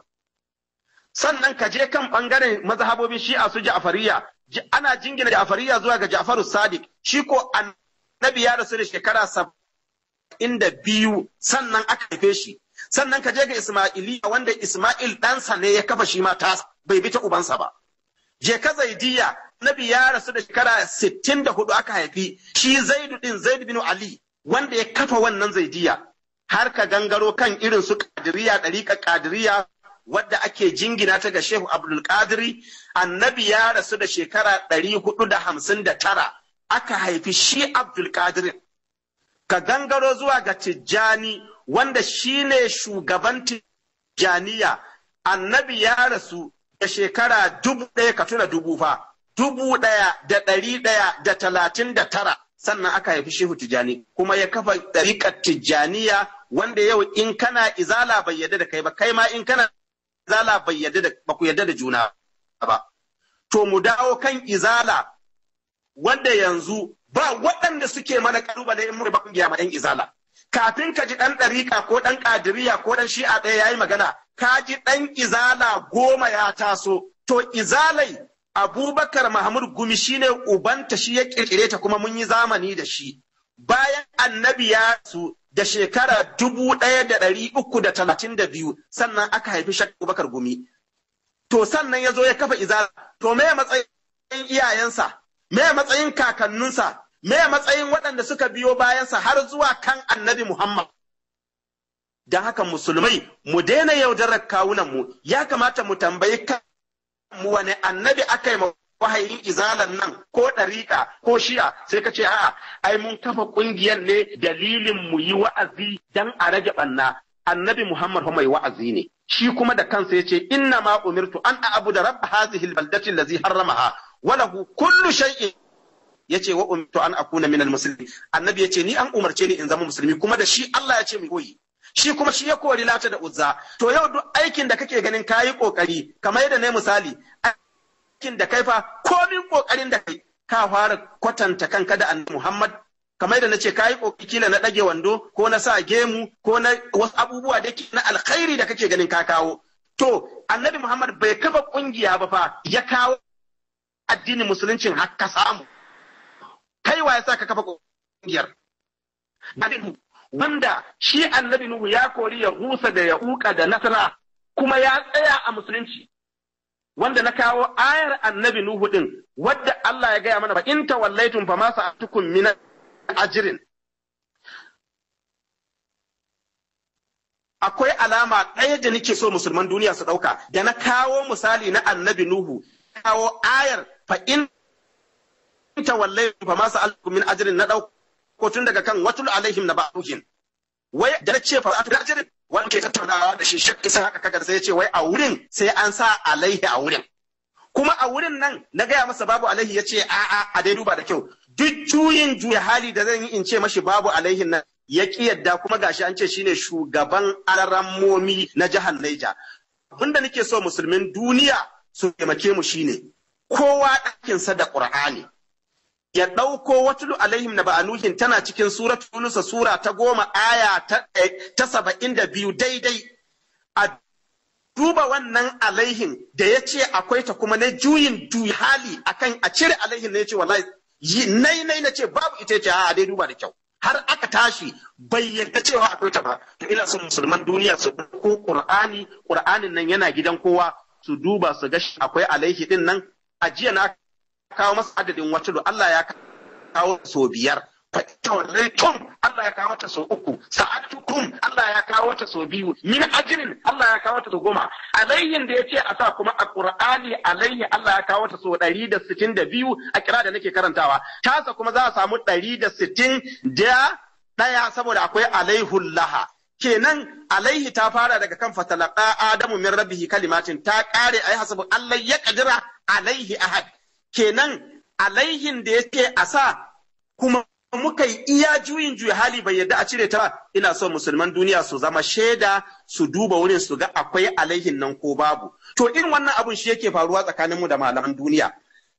sannan ka je kan bangaren mazhabobin Shi'a su Ja'fariya ana jingina Ja'fariya zuwa ga Ja'faru Sadiq shi ko annabi ya rasu da shekara saba'in da biyu sannan aka haife shi sannan ka je ga Ismailiya wanda Ismail ɗansa ne ya kafa shi ma ta bai bi ta ubansa ba je ka zaidiya nabi ya rasu da shekara sittin da hudu aka haifi shi zaidu din zaidu bin ali wanda ya kafa wannan zaidiya har ka gangaro kan irin su kadiriya ɗariƙa kadiriya wadda ake jingina ta ga shehu abdul qadiri annabi ya rasu da shekara ɗari hudu da hamsin da tara aka haifi shi abdul qadiri ka gangaro zuwa ga tijjani wanda shine shugaban tijjaniya annabi ya rasu da shekara dubu ɗaya ka tuna dubu fa dubu ɗaya da ɗari ɗaya da talatin da tara sannan aka haifi shehu tijjani kuma ya kafa ɗariƙar tijjaniya wanda yau in kana izala bai yadda da kai ba kai ma in kana izala bai yadda da ba ku yadda da juna ba to mu dawo kan izala wanda yanzu ba waɗanda suke mana ƙalubale in mu ba kungiya ma ɗan izala kafin ka ji ɗan ɗariƙa ko ɗan ƙadiriya ko ɗan shi'a ɗaya ya yi magana ka ji ɗan izala goma ya taso to izalai abubakar mahmud gumi shine ubanta shi ya ƙirƙire ta kuma mun yi zamani da shi bayan annabi ya su da shekara dubu ɗaya da ɗari uku da talatin da biyu sannan aka haifi shak abubakar gumi to sannan ya zo ya kafa izala to me matsayin iyayensa me matsayin kakanninsa me matsayin waɗanda suka biyo bayansa har zuwa kan annabi Muhammad. Don haka musulmai mu daina yaudarar kawunanmu ya kamata mu tambayi mu wane annabi aka yi wahayin izalan nan ko ɗariƙa ko shi'a sai ka ce a'a ai mun kafa ƙungiyar ne dalilin mu yi wa'azi dan a rage ɓanna annabi Muhammad fa mai wa'azi ne shi kuma da kansa ya ce inna ma umirtu an a'budu da rabb hadhihi albaldati allazi harramaha wa lahu kullu shay'in yace wa umirtu an akuna minal muslimin annabi yace ni an umarce ni in zama musulmi kuma da shi Allah ya ce mu koyi shi kuma shi ya kori lata da uzza to yau duk aikin da kake ganin kayi kokari kamar yadda ne misali aikin da kai fa komin kokarin da kai ka fara kwatanta kanka da annabi Muhammad kamar yadda nace kayi kokari kila na dage wando ko na sa gemu ko na wasu abubuwa da na alkhairi da kake ganin ka kawo to annabi Muhammad bai kafa kungiya ba fa ya kawo addinin musuluncin har ka samu kai wa yasa ka kafa kungiyar wanda shi annabi Nuhu ya kori ya husa da ya uka da nasara kuma ya tsaya a musulunci wanda na kawo ayar annabi Nuhu din wadda Allah ya gaya mana ba in tawallaitum fa ma sa'atukum min ajrin akwai alama ɗaya da nake so musulman duniya su ɗauka da na kawo misali na annabi Nuhu kawo ayar fa in tawallaitum fa ma sa'atukum min ajrin na ɗauka ko tun daga kan watul alaihim na ba'uhin wai da na ce fara'atu da ajirin wani ke tattaunawa da shi shakki sun haka kagar sai ya ce wai a wurin sai an sa alaihi a wurin kuma a wurin nan na gaya masa babu alaihi ya ce a'a a dai duba da kyau duk juyin juya hali da zan yi in ce mashi babu alaihin nan ya ki yadda kuma gashi an ce shine shugaban alarammomi na jihar Naija abinda nake so musulmin duniya su taimake mu shine kowa ɗakinsa da ƙur'ani ya ɗauko watulu alaihim na ba'anuhin tana cikin surat Yunusa sura ta goma aya ta saba'in da biyu daidai a duba wannan alaihin da ya ce akwai ta kuma na juyin juyi hali akan a cire alaihin ne ya ce wallahi nai nai na ce babu ita ce a dai duba da kyau har aka tashi bai yarda cewa akwai ta ba to ina son musulman duniya su ko qur'ani qur'anin nan yana gidan kowa su duba su ga akwai alaihi din nan a jiya na kawo masa adadin wata Allah ya kawo so biyar tawallaitum Allah ya kawo ta so uku sa'atukum Allah ya kawo ta so biyu min ajrin Allah ya kawo ta so goma alayyin da yace a sa kuma a Qur'ani alayhi Allah ya kawo ta so 162 a kira da nake karantawa tasa kuma za a samu 160 da daya saboda akwai alaihul laha kenan alaihi ta fara daga kan fatalaka adamu min rabbihi kalimatin ta kare ayi hasabu Allah ya kadira alaihi ahad kenan alaihin da yake a sa kuma muka yi iya juyin juya hali bai yadda a cire ta ba ina so musulman duniya su zama shaida su duba wurin su ga akwai alaihin nan ko babu to irin wannan abun shi yake faruwa tsakaninmu da malaman duniya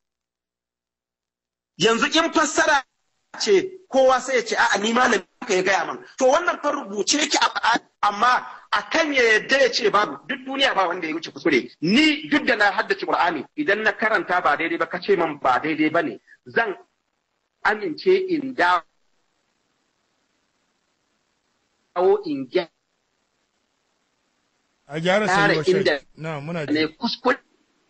yanzu in fassara ce kowa sai ya ce a'a ni malami ka ya gaya man to wannan fa rubuce ki amma akan ya yadda ya ce babu duk duniya ba wanda ya wuce kuskure ni duk da na haddace qur'ani idan na karanta ba daidai ba ka ce man ba daidai ba ne zan amince in dawo in gyara a gyara Tare sayuwa inda shek na muna ne ji kuskure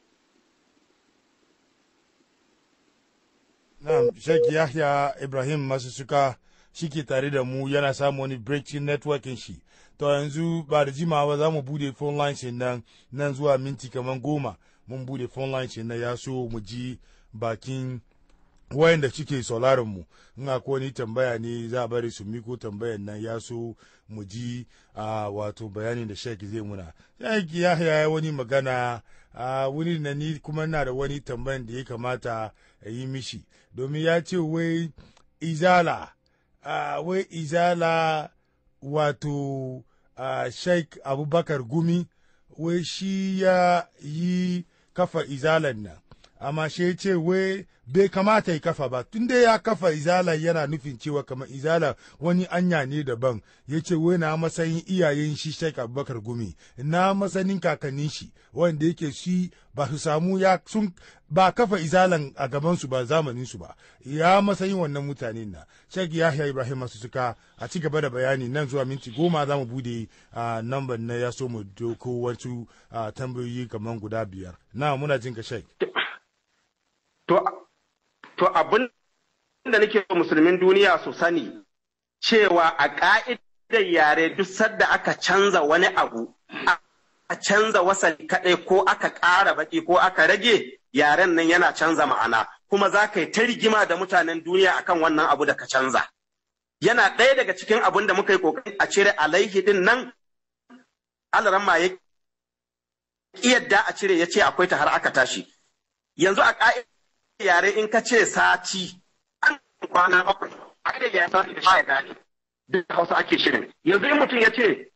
na shek yahya ibrahim masu suka shi ke tare da mu yana samu wani breaking networking shi to yanzu ba da jimawa za mu bude phone lines din nan nan zuwa minti kamar goma mun bude phone lines din nan ya so mu ji bakin wayanda suke sauraron mu in akwai wani tambaya ne za a bari su miko tambayan nan ya so mu ji a wato bayanin da shek zai muna shek ya ya wani magana a wani na ni kuma na da wani tambayan da ya kamata a yi mishi domin ya ce wai izala a wai izala wato a sheik abubakar gumi wai shi ya yi kafa izalan nan amma shi ya ce wai bai kamata ya kafa ba tun dai ya kafa izala yana nufin cewa kamar izala wani anya ne daban ya ce wai na matsayin iyayen shi Sheikh Abubakar Gumi na masanin kakannin shi wanda yake shi ba su samu ya sun ba kafa izalan a gaban su ba zamanin su ba ya matsayin wannan mutanen na Sheikh Yahya Ibrahim masu suka a ci gaba da bayani nan zuwa minti goma za mu bude a namban na ya so mu doko wasu ah, tambayoyi kamar guda biyar na muna jin ka Sheikh to to abin da nake so musulmin duniya su sani cewa a ka'idar yare duk sadda aka canza wani abu a canza wasali kaɗai ko aka ƙara baki ko aka rage yaren nan yana canza ma'ana kuma za ka yi ta rigima da mutanen duniya akan wannan abu da ka canza yana ɗaya daga cikin abin da muka yi ƙoƙari a cire alaihi din nan alaramma ya yadda a cire ya ce akwai ta har aka tashi yanzu a ƙa'idar yare in ka ce sati an kwana bakwai a da ya sati da shi gane duk hausa ake shirin yanzu in mutum ya ce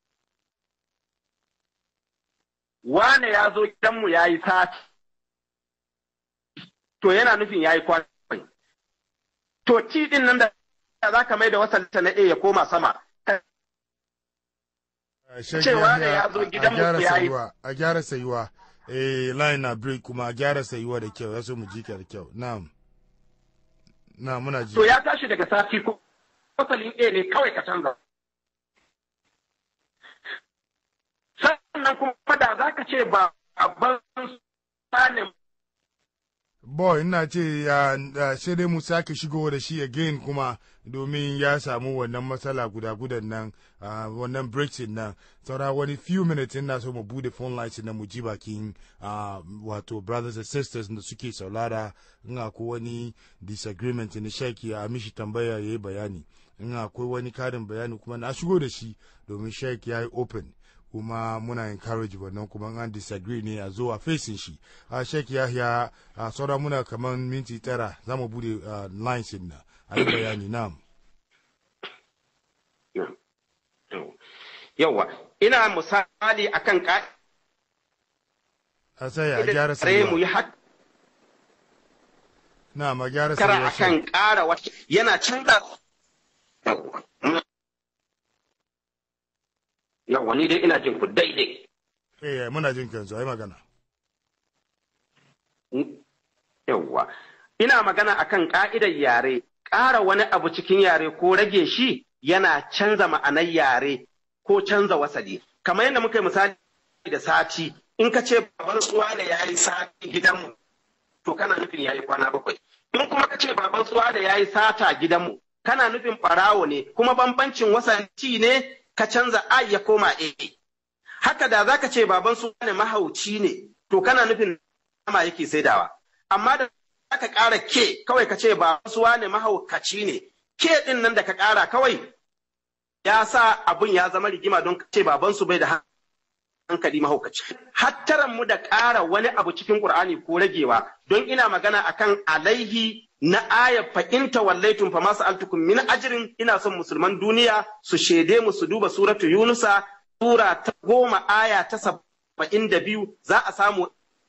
wane ya zo gidanmu ya yi sati to yana nufin ya yi kwana bakwai to ci din nan da za ka mai da wasalta na A ya koma sama Sheikh Cewa Yahya, da ya zo a- gidanmu a gyara ya yi- sayuwa a gyara sayuwa eh line na break kuma a gyara sayuwa da kyau ya so mu ji ka da kyau na'am na muna ji to ya tashi daga sati ko wasalin A ne kawai ka canza sannan kuma da za ka ce ba a ban sanin boy ina ce ya ya- sai dai mu sake shigo da shi again kuma domin ya samu wannan matsala guda gudan nan ah, wannan brexit nan saura wani few minutes ina so mu bude phone lines na mu ji bakin ah, wato brothers and sisters da suke saulara in akwai wani disagreement na shaki a mishi tambaya ya yi bayani in akwai wani karin bayani kuma na shigo da shi domin shaki ya yi open kuma muna encourage wannan kuma an disagree ne a zo a facing shi a shek yahya a sauran muna kamar minti tara za mu bude ah, lines din na a yi bayani na yawa ina misali akan ka'idar a sai a gyara tare mu yi sayuwa haka na a gyara kara sayuwa akan shek ƙara wata yana canza yawa ni dai ina jin ku daidai eh muna jin kansu ai magana yawa ina magana akan ka'idar yare ƙara wani abu cikin yare ko rage shi yana canza ma'anar yare ko canza wasali kamar yadda muka yi misali da sati in ka ce baban tsuwa da ya yi sati gidanmu to kana nufin ya yi kwana bakwai in kuma ka ce baban tsuwa da ya yi sata gidanmu kana nufin ɓarawo ne kuma bambancin wasanci ne ka canza a ya koma a haka da zaka ce baban tsuwa ne mahauci ne to kana nufin nama yake saidawa amma da aka ƙara ke kawai ka ce baban tsuwa ne mahaukaci ne ke ɗin nan da ka ƙara kawai ya sa abun ya zama rigima don ce babansu bai da hankali mahaukaci. Hattaran mu da ƙara wani abu cikin Ƙur'ani ko ragewa don ina magana akan alaihi na aya fa'inta wallaitun fa masu altukun min ajirin ina son musulman duniya su shaide mu su duba suratu Yunusa sura ta goma aya ta saba'in da biyu za a samu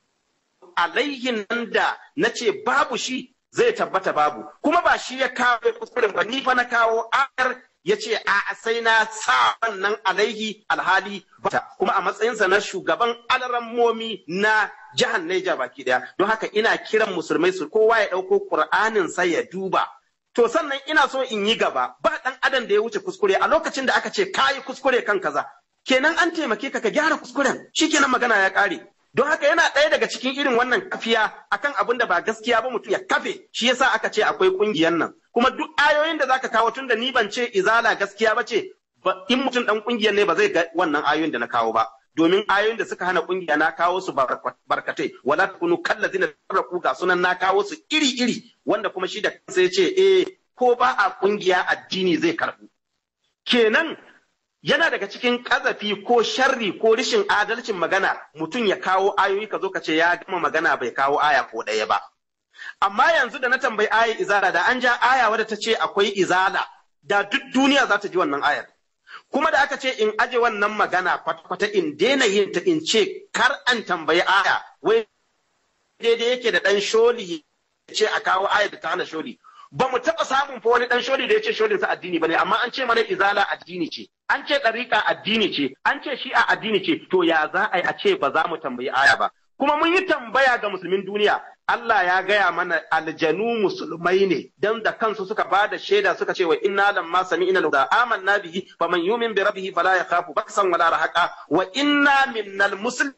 alaihin nan da na ce babu shi zai tabbata babu kuma ba shi ya kawo kuskuren ba ni fa na kawo ayar ya ce a sai na sa wannan alaihi alhali bata kuma a matsayinsa na shugaban alarammomi na jihar Neja baki daya don haka ina kiran musulmai su kowa ya ɗauko Qur'anin sa ya duba to sannan ina so in yi gaba ba ɗan adam da ya wuce kuskure a lokacin da aka ce kayi kuskure kan kaza kenan an taimake ka ka gyara kuskuren shikenan magana ya ƙare don haka yana ɗaya daga cikin irin wannan kafiya akan abin da ba gaskiya ba mutum ya kafe shi yasa aka ce akwai ƙungiyar nan kuma duk ayoyin da zaka kawo tunda ni ban ce izala gaskiya ba ce in mutum ɗan ƙungiyar ne ba zai ga wannan ayoyin da na kawo ba domin ayoyin da suka hana ƙungiya na kawo su barkatai wala takunu kallazina tarraku ga sunan na kawo su iri iri wanda kuma shi da kansa ya ce eh ko ba a ƙungiya addini zai karɓu kenan yana daga cikin ƙazafi ko sharri ko rishin adalcin magana mutum ya kawo ayoyi ka zo ka ce ya gama magana bai kawo aya ko ɗaya ba. Amma yanzu da na tambayi aya izala da an ja aya wadda ta ce akwai izala da duk duniya za ta ji wannan ayar. Kuma da aka ce in aje wannan magana kwata-kwata in daina yin ta in ce kar an tambayi aya wai daidai yake da ɗan sholi ya ce a kawo ayar da ta hana sholi. Ba mu taɓa samun fa wani ɗan sholi da ya ce sholinsa addini ba ne amma an ce mana izala addini ce. an ce ɗariƙa addini ce, an ce shi'a addini ce, to ya za a yi a ce ba za mu tambayi aya ba. Kuma mun yi tambaya ga musulmin duniya, Allah ya gaya mana aljanu musulmai ne, don da kansu suka ba da shaida suka ce wa inna lamma sami'na da amanna bihi faman yumin bi rabbihi fala yakhafu baksan wala rahaqa wa inna minnal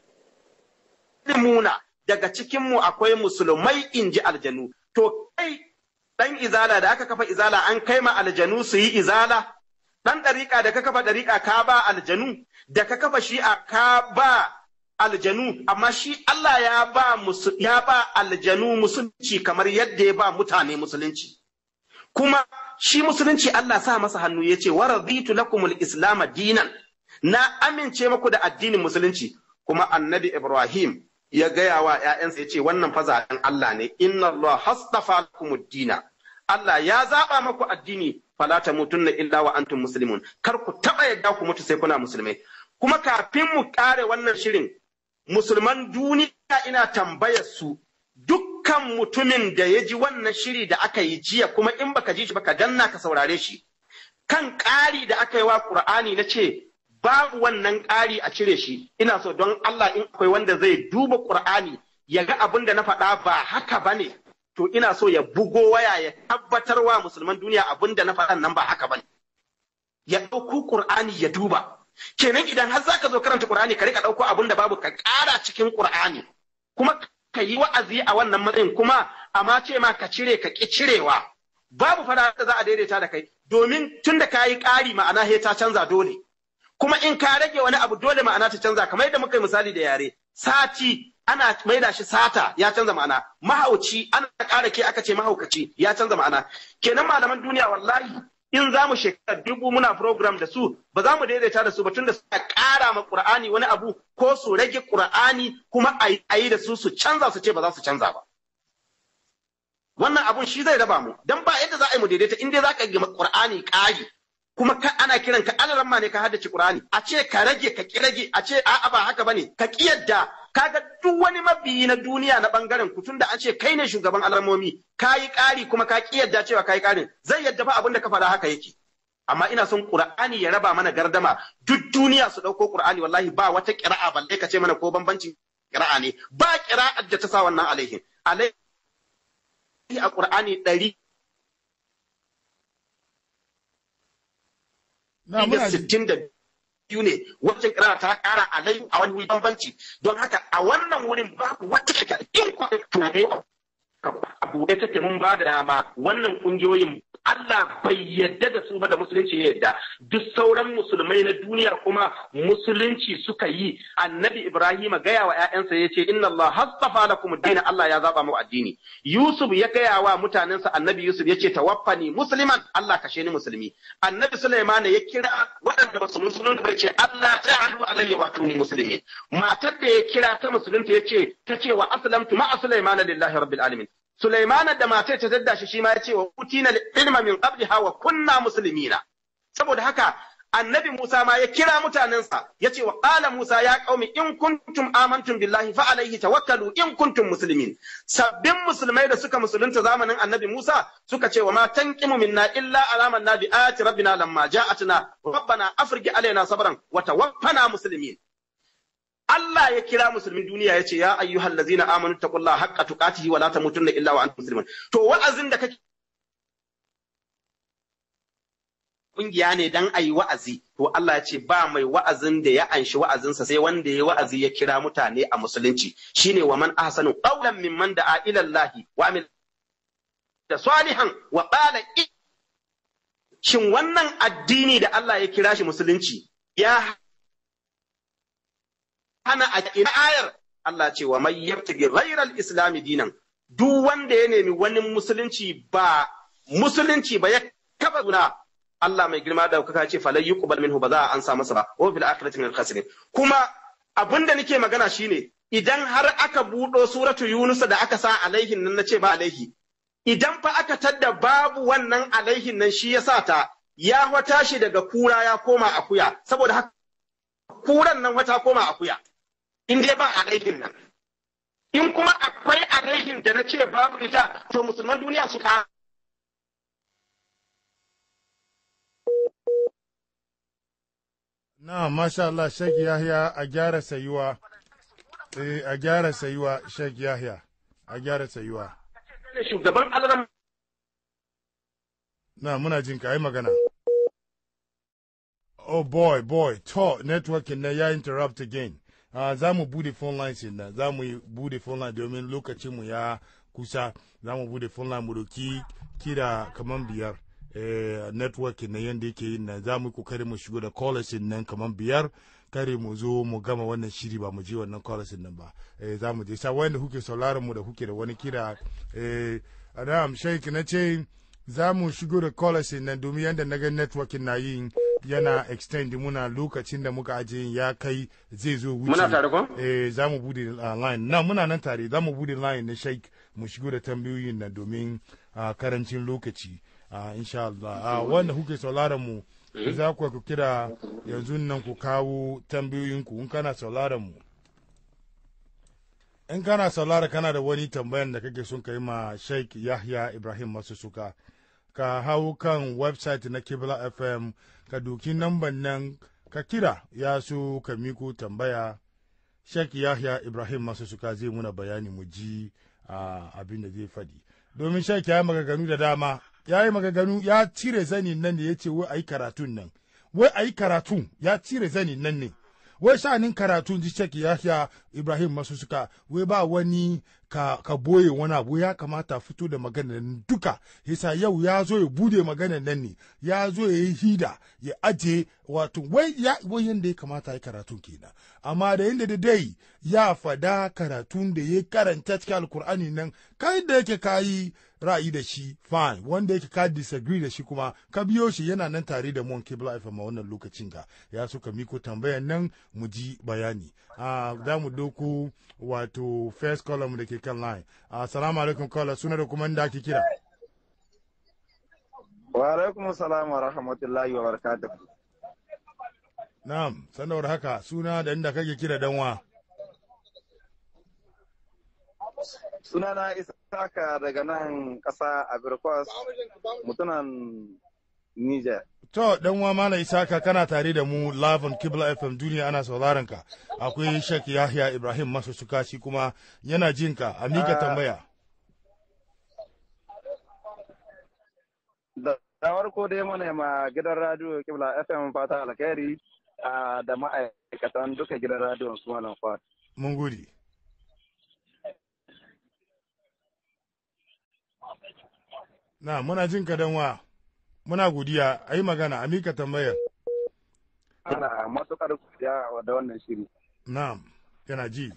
muslimuna daga cikin mu akwai musulmai inji aljanu. To kai dan izala da aka kafa izala an kai ma aljanu su yi izala ɗan ɗariƙa da ka kafa ɗariƙa ka ba aljanu, da ka kafa shi'a ka ba aljanu, amma shi Allah ya ba ya ba aljanu musulunci kamar yadda ya ba mutane musulunci. Kuma shi musulunci Allah sa masa hannu ya ce, waraditu lakumul islam dinan, na amince maku da addinin musulunci, kuma annabi Ibrahim ya gaya wa ‘ya'yansa ya ce, wannan fa zaɓen Allah ne, inna Allah hastafa lakumud dina. Allah ya zaɓa maku addini fala tamutunna illa wa antum muslimun kar ku taba yadda ku mutu sai kuna musulmai kuma kafin mu kare wannan shirin musulman duniya ina tambayar su dukkan mutumin da ya ji wannan shiri da aka yi jiya kuma in baka ji shi baka danna ka saurare shi kan ƙari da aka yi wa Qur'ani na ce babu wannan ƙari a cire shi ina so don Allah in akwai wanda zai duba Qur'ani ya ga abin da na faɗa ba haka bane to ina so ya bugo waya ya tabbatar wa musulman duniya abin da na faɗan nan ba haka bane ya ɗauko Qur'ani ya duba kenan idan har zaka zo karanta Qur'ani ka rika ɗauko abin da babu ka ƙara cikin Qur'ani kuma ka yi wa'azi a wannan matsayin kuma amma ce ma ka cire ka ƙi cirewa babu fara da za a daidaita da kai domin tun da ka yi ƙari ma'ana he ta canza dole kuma in ka rage wani abu dole ma'ana ta canza kamar yadda muka yi misali da yare sati ana maida shi sata ya canza ma'ana mahauci ana ƙara ke aka ce mahaukaci ya canza ma'ana kenan malaman duniya wallahi in za mu shekara dubu muna program da su ba za mu daidaita da su ba tunda suka ƙara ma Qur'ani wani abu ko su rage Qur'ani kuma a yi da su su canza su ce ba za su canza ba wannan abun shi zai raba mu dan ba yadda za a yi mu daidaita in dai za ka yi Qur'ani ƙari kuma ka ana kiran ka alaramma ne ka haddace Qur'ani a ce ka rage ka ki rage a ce a'a ba haka bane ka ki yadda kaga duk wani mabiyi na duniya na bangaren ku tunda an ce kai ne shugaban alarmomi ka yi ƙari kuma ka ki yadda cewa ka yi ƙarin zai yadda fa abin da ka faɗa haka yake amma ina son Qur'ani ya raba mana gardama duk duniya su ɗauko Qur'ani wallahi ba wata ƙira'a balle ka ce mana ko bambancin ƙira'a ne ba ƙira'ar da ta sa wannan alaihin alaihin a Qur'ani ɗari na muna ji sittin da biyu ne wajen kira ta ƙara alai a wani bambanci don haka a wannan wurin babu wata daga in kwanan a buɗe take mun ba da dama wannan ƙungiyoyin Allah bai yadda da su ba da musulunci ya yadda duk sauran musulmai na duniya kuma musulunci suka yi annabi Ibrahim gaya wa ƴaƴansa ya ce inna Allah hastafa lakum ad Allah ya zaba mu addini Yusuf ya gaya wa mutanensa annabi Yusuf ya ce tawaffani musliman Allah kashe ni musulmi annabi Sulaiman ya kira waɗanda basu musulunta bai ce Allah ta'alu alayya wa tuni muslimin matar da ya kira ta musulunta ya ce ta ce wa aslamtu ma'a Sulaiman lillahi rabbil alamin Sulaimana da matar ta dadda shi shi ma ya ce wa utina ilma min qabliha wa kunna muslimina saboda haka annabi Musa ma ya kira mutanensa ya ce wa qala Musa ya qaumi in kuntum amantum billahi fa alaihi tawakkalu in kuntum muslimin sabbin musulmai da suka musulunta zamanin annabi Musa suka ce wa ma tanqimu minna illa alaman nabi ayati rabbina lamma ja'atna rabbana afrigh alaina sabran wa tawaffana muslimin Allah ya kira musulmin duniya ya ce ya ayyuhal ladzina amanu taqullaha haqqa tuqatihi wa la tamutunna illa wa antum muslimun to wa'azin da kake kungiya ne dan ayi wa'azi to Allah ya ce ba mai wa'azin da ya anshi wa'azinsa sai wanda ya wa'azi ya kira mutane a musulunci shine wa man ahsanu qawlan mimman da'a ila Allah wa amil da salihan wa qala shin wannan addini da Allah ya kira shi musulunci ya hana a ina ayar Allah ce wa mai yabtagi ghairal islami dinan duk wanda ya nemi wani musulunci ba musulunci ba ya kaba suna Allah mai girma da kuka ce falai yuqbal minhu ba za a ansa masa ba wa fil akhirati min khasirin kuma abinda nake magana shine idan har aka buɗo suratu Yunus da aka sa alaihin nan nace ba alaihi idan fa aka tadda babu wannan alaihin nan shi yasa ta ya wata shi daga kura ya koma akuya saboda haka kuran nan wata koma akuya in dai ba alaihin nan in kuma akwai alaihin da na ce babu ita to musulman duniya su ka na masha Allah Sheikh Yahya a gyara sayuwa eh a gyara sayuwa Sheikh Yahya a gyara sayuwa shugaban alaram na muna jin ka yi magana oh boy boy to networking na ya interrupt again uh, za mu bude phone lines na za mu bude phone line domin lokacin mu ya kusa za mu bude phone line mu doki kira kaman biyar eh, networking na yanda yake yin na za mu yi kokari mu shigo da callers nan kaman biyar kare mu zo mu gama wannan shiri ba mu je wannan callers nan ba eh, za mu je sa wanda kuke sauraron mu da kuke da wani kira eh, Adam Sheikh na ce za mu shigo da callers nan domin yanda na ga networking na yin yana extend muna lokacin da muka aje ya kai zai zo wuce Muna tare ko? eh za mu bude uh, line na muna nan tare za mu bude line na Sheikh mu shigo da tambayoyin nan domin uh, karancin lokaci uh, insha Allah uh, wanda kuke sauraron mu za ku ku kira yanzu nan ku kawo tambayoyinku in kana sauraron mu in kana saurara kana da wani tambayan da kake son ka yi ma Sheikh Yahya Ibrahim Masu Suka ka hau kan website na Kibla FM ka doki namban nan ka kira ya so ka miko tambaya Sheikh Yahya Ibrahim Masu Suka zai muna bayani mu ji uh, abin da zai faɗi domin Sheikh ya yi magaganu da dama ya yi magaganu ya cire zanin nan da ya ce wai a yi karatun nan wai a yi karatun ya cire zanin nan ne wai sha'anin karatu ji Sheikh Yahya Ibrahim masu suka wai ba wani ka, ka boye wani abu ya kamata fito da magana nan duka yasa yau ya zo ya bude magana nan ne ya zo ya yi hida ya aje wato wai ya wai yanda ya kamata ya karatu kenan amma da yanda da dai ya fada karatun da ya karanta cikin alkur'ani nan kai da yake kayi ra'ayi da shi fine wanda yake ka disagree da shi kuma ka biyo shi yana nan tare da mon kibla FM a wannan lokacin ga ya so ka miko tambayan nan mu ji bayani a za mu doko wato first column da ke kan line assalamu alaikum caller suna da kuma da ake kira Wa alaikum salam wa rahmatullahi wa barakatuh. na'am sanawar haka suna da inda kake kira danwa Sunana Isaka daga nan ƙasa Abirkwas, mutunan Niger. To, dan wa Malam Isaka kana tare da mu live on Kibla FM duniya ana sauraron ka. Akwai Sheikh Yahya Ibrahim Masu Suka shi kuma yana jin ka. A mika Ah. tambaya. da farko dai mana ma gidan radio Kibla FM fata alkhairi da ma'aikatan duka gidan radio su malam Fuad. Mun gode. Na muna jin ka wa muna godiya a yi magana a mika tambayar. Ana matuƙar godiya da wannan shiri. Na'am, yana ji.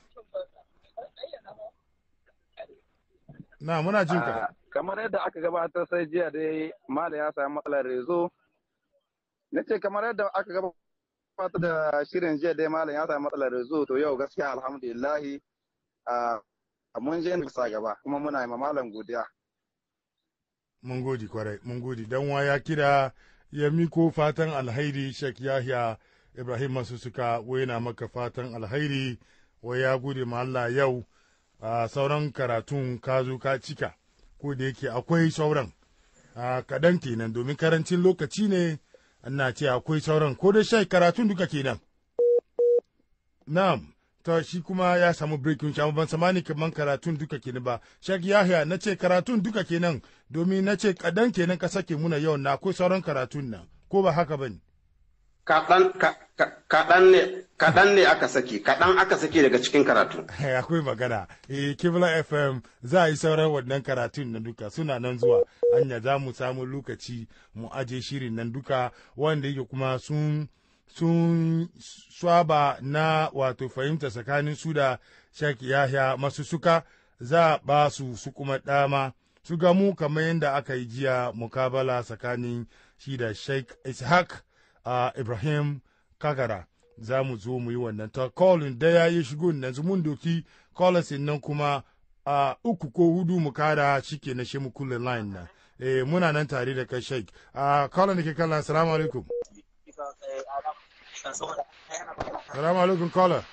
Na muna jin ka. Kamar yadda aka gabatar sai jiya dai Mala ya samu matsalar rezo. Na ce kamar yadda aka gabatar da shirin jiya dai Malam ya samu matsalar rezo to yau gaskiya alhamdulillahi mun je sa gaba kuma muna yi Malam godiya. Mun gode kwarai, mun gode. Dan wa ya kira ya miko fatan alhairi Sheikh Yahya Ibrahim masu suka waina maka fatan alhairi wa ya gode ma Allah yau a sauran karatun ka zo ka cika ko da yake akwai sauran a kaɗan kenan domin karancin lokaci ne ana ce akwai sauran ko da shai karatun duka kenan na'am to shi kuma ya samu breaking shi ban samani kaman karatun duka kenan ba shek yahya na ce karatun duka kenan domin na ce kaɗan kenan ka sake muna yau na akwai sauran karatun nan ko ba haka bane kaɗan ne kaɗan ne aka saki kaɗan aka saki daga cikin karatu akwai magana eh kibla fm za a yi sauran wannan karatun nan duka suna nan zuwa hanya za mu samu lokaci mu aje shirin nan duka wanda yake kuma sun sun swaba na wato fahimta tsakanin su da Sheikh Yahya masu suka za a ba su su kuma dama su gamu kamar yadda aka yi jiya mukabala tsakanin shi da Sheikh Ishaq uh, Ibrahim Kagara za mu zo mu yi wannan ta callin da ya yi shigo nan mun doki callers nan kuma a uh, uku ko hudu mu kada shike na shi mu kulle line nan eh muna nan tare da kai Sheikh a uh, callin da ke kallon assalamu alaikum Salamu alaikum caller.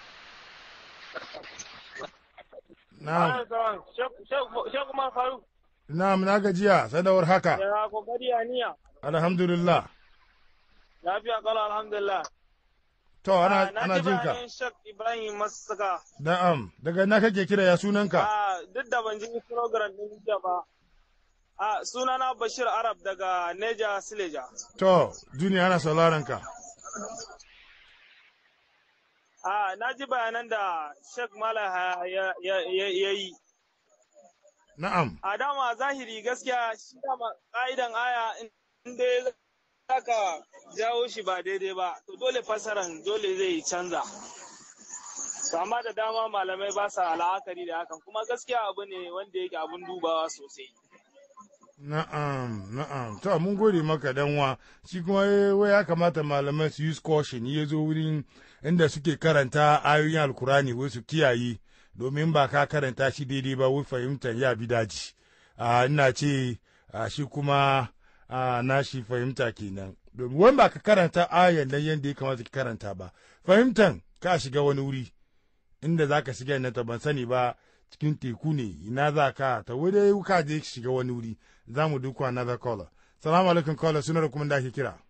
Na'am. Shek Umar Faruk. Na'am na gajiya sadawar haka. Ya kokari aniya. Alhamdulillah. Lafiya kala alhamdulillah. To ana ana jin ka. Na Shek Ibrahim Masaka. Na'am daga na kake kira ya sunanka? Ah duk da ban ji program din jiya ba. Ah sunana Bashir Arab daga Neja Sileja. To duniya ana sauraron ka. A na ji bayanan da Sheikh Mala ya yi. Na'am. A dama zahiri gaskiya shi dama ƙa'idan aya in dai za ka jawo shi ba daidai ba, to dole fasaran dole zai canza. amma da dama malamai ba sa la'akari da hakan kuma gaskiya abu ne wanda yake abun dubawa sosai. Na'am, na'am. To, mun gode maka danwa, shi kuma wai ya kamata malamai su use caution ya zo wurin inda suke karanta ayoyin alkurani wai su kiyaye domin ba ka karanta shi daidai ba wai fahimtar ya bi daji. ina ce shi kuma na shi fahimta kenan. Domin wani ba ka karanta ayan nan yadda ya kamata ka karanta ba. Fahimtan ka shiga wani wuri inda za ka shiga na ban sani ba cikin teku ne ina za ka ta wuri ka je shiga wani wuri za mu duku another caller salamu alaikum caller suna da kuma da ake kira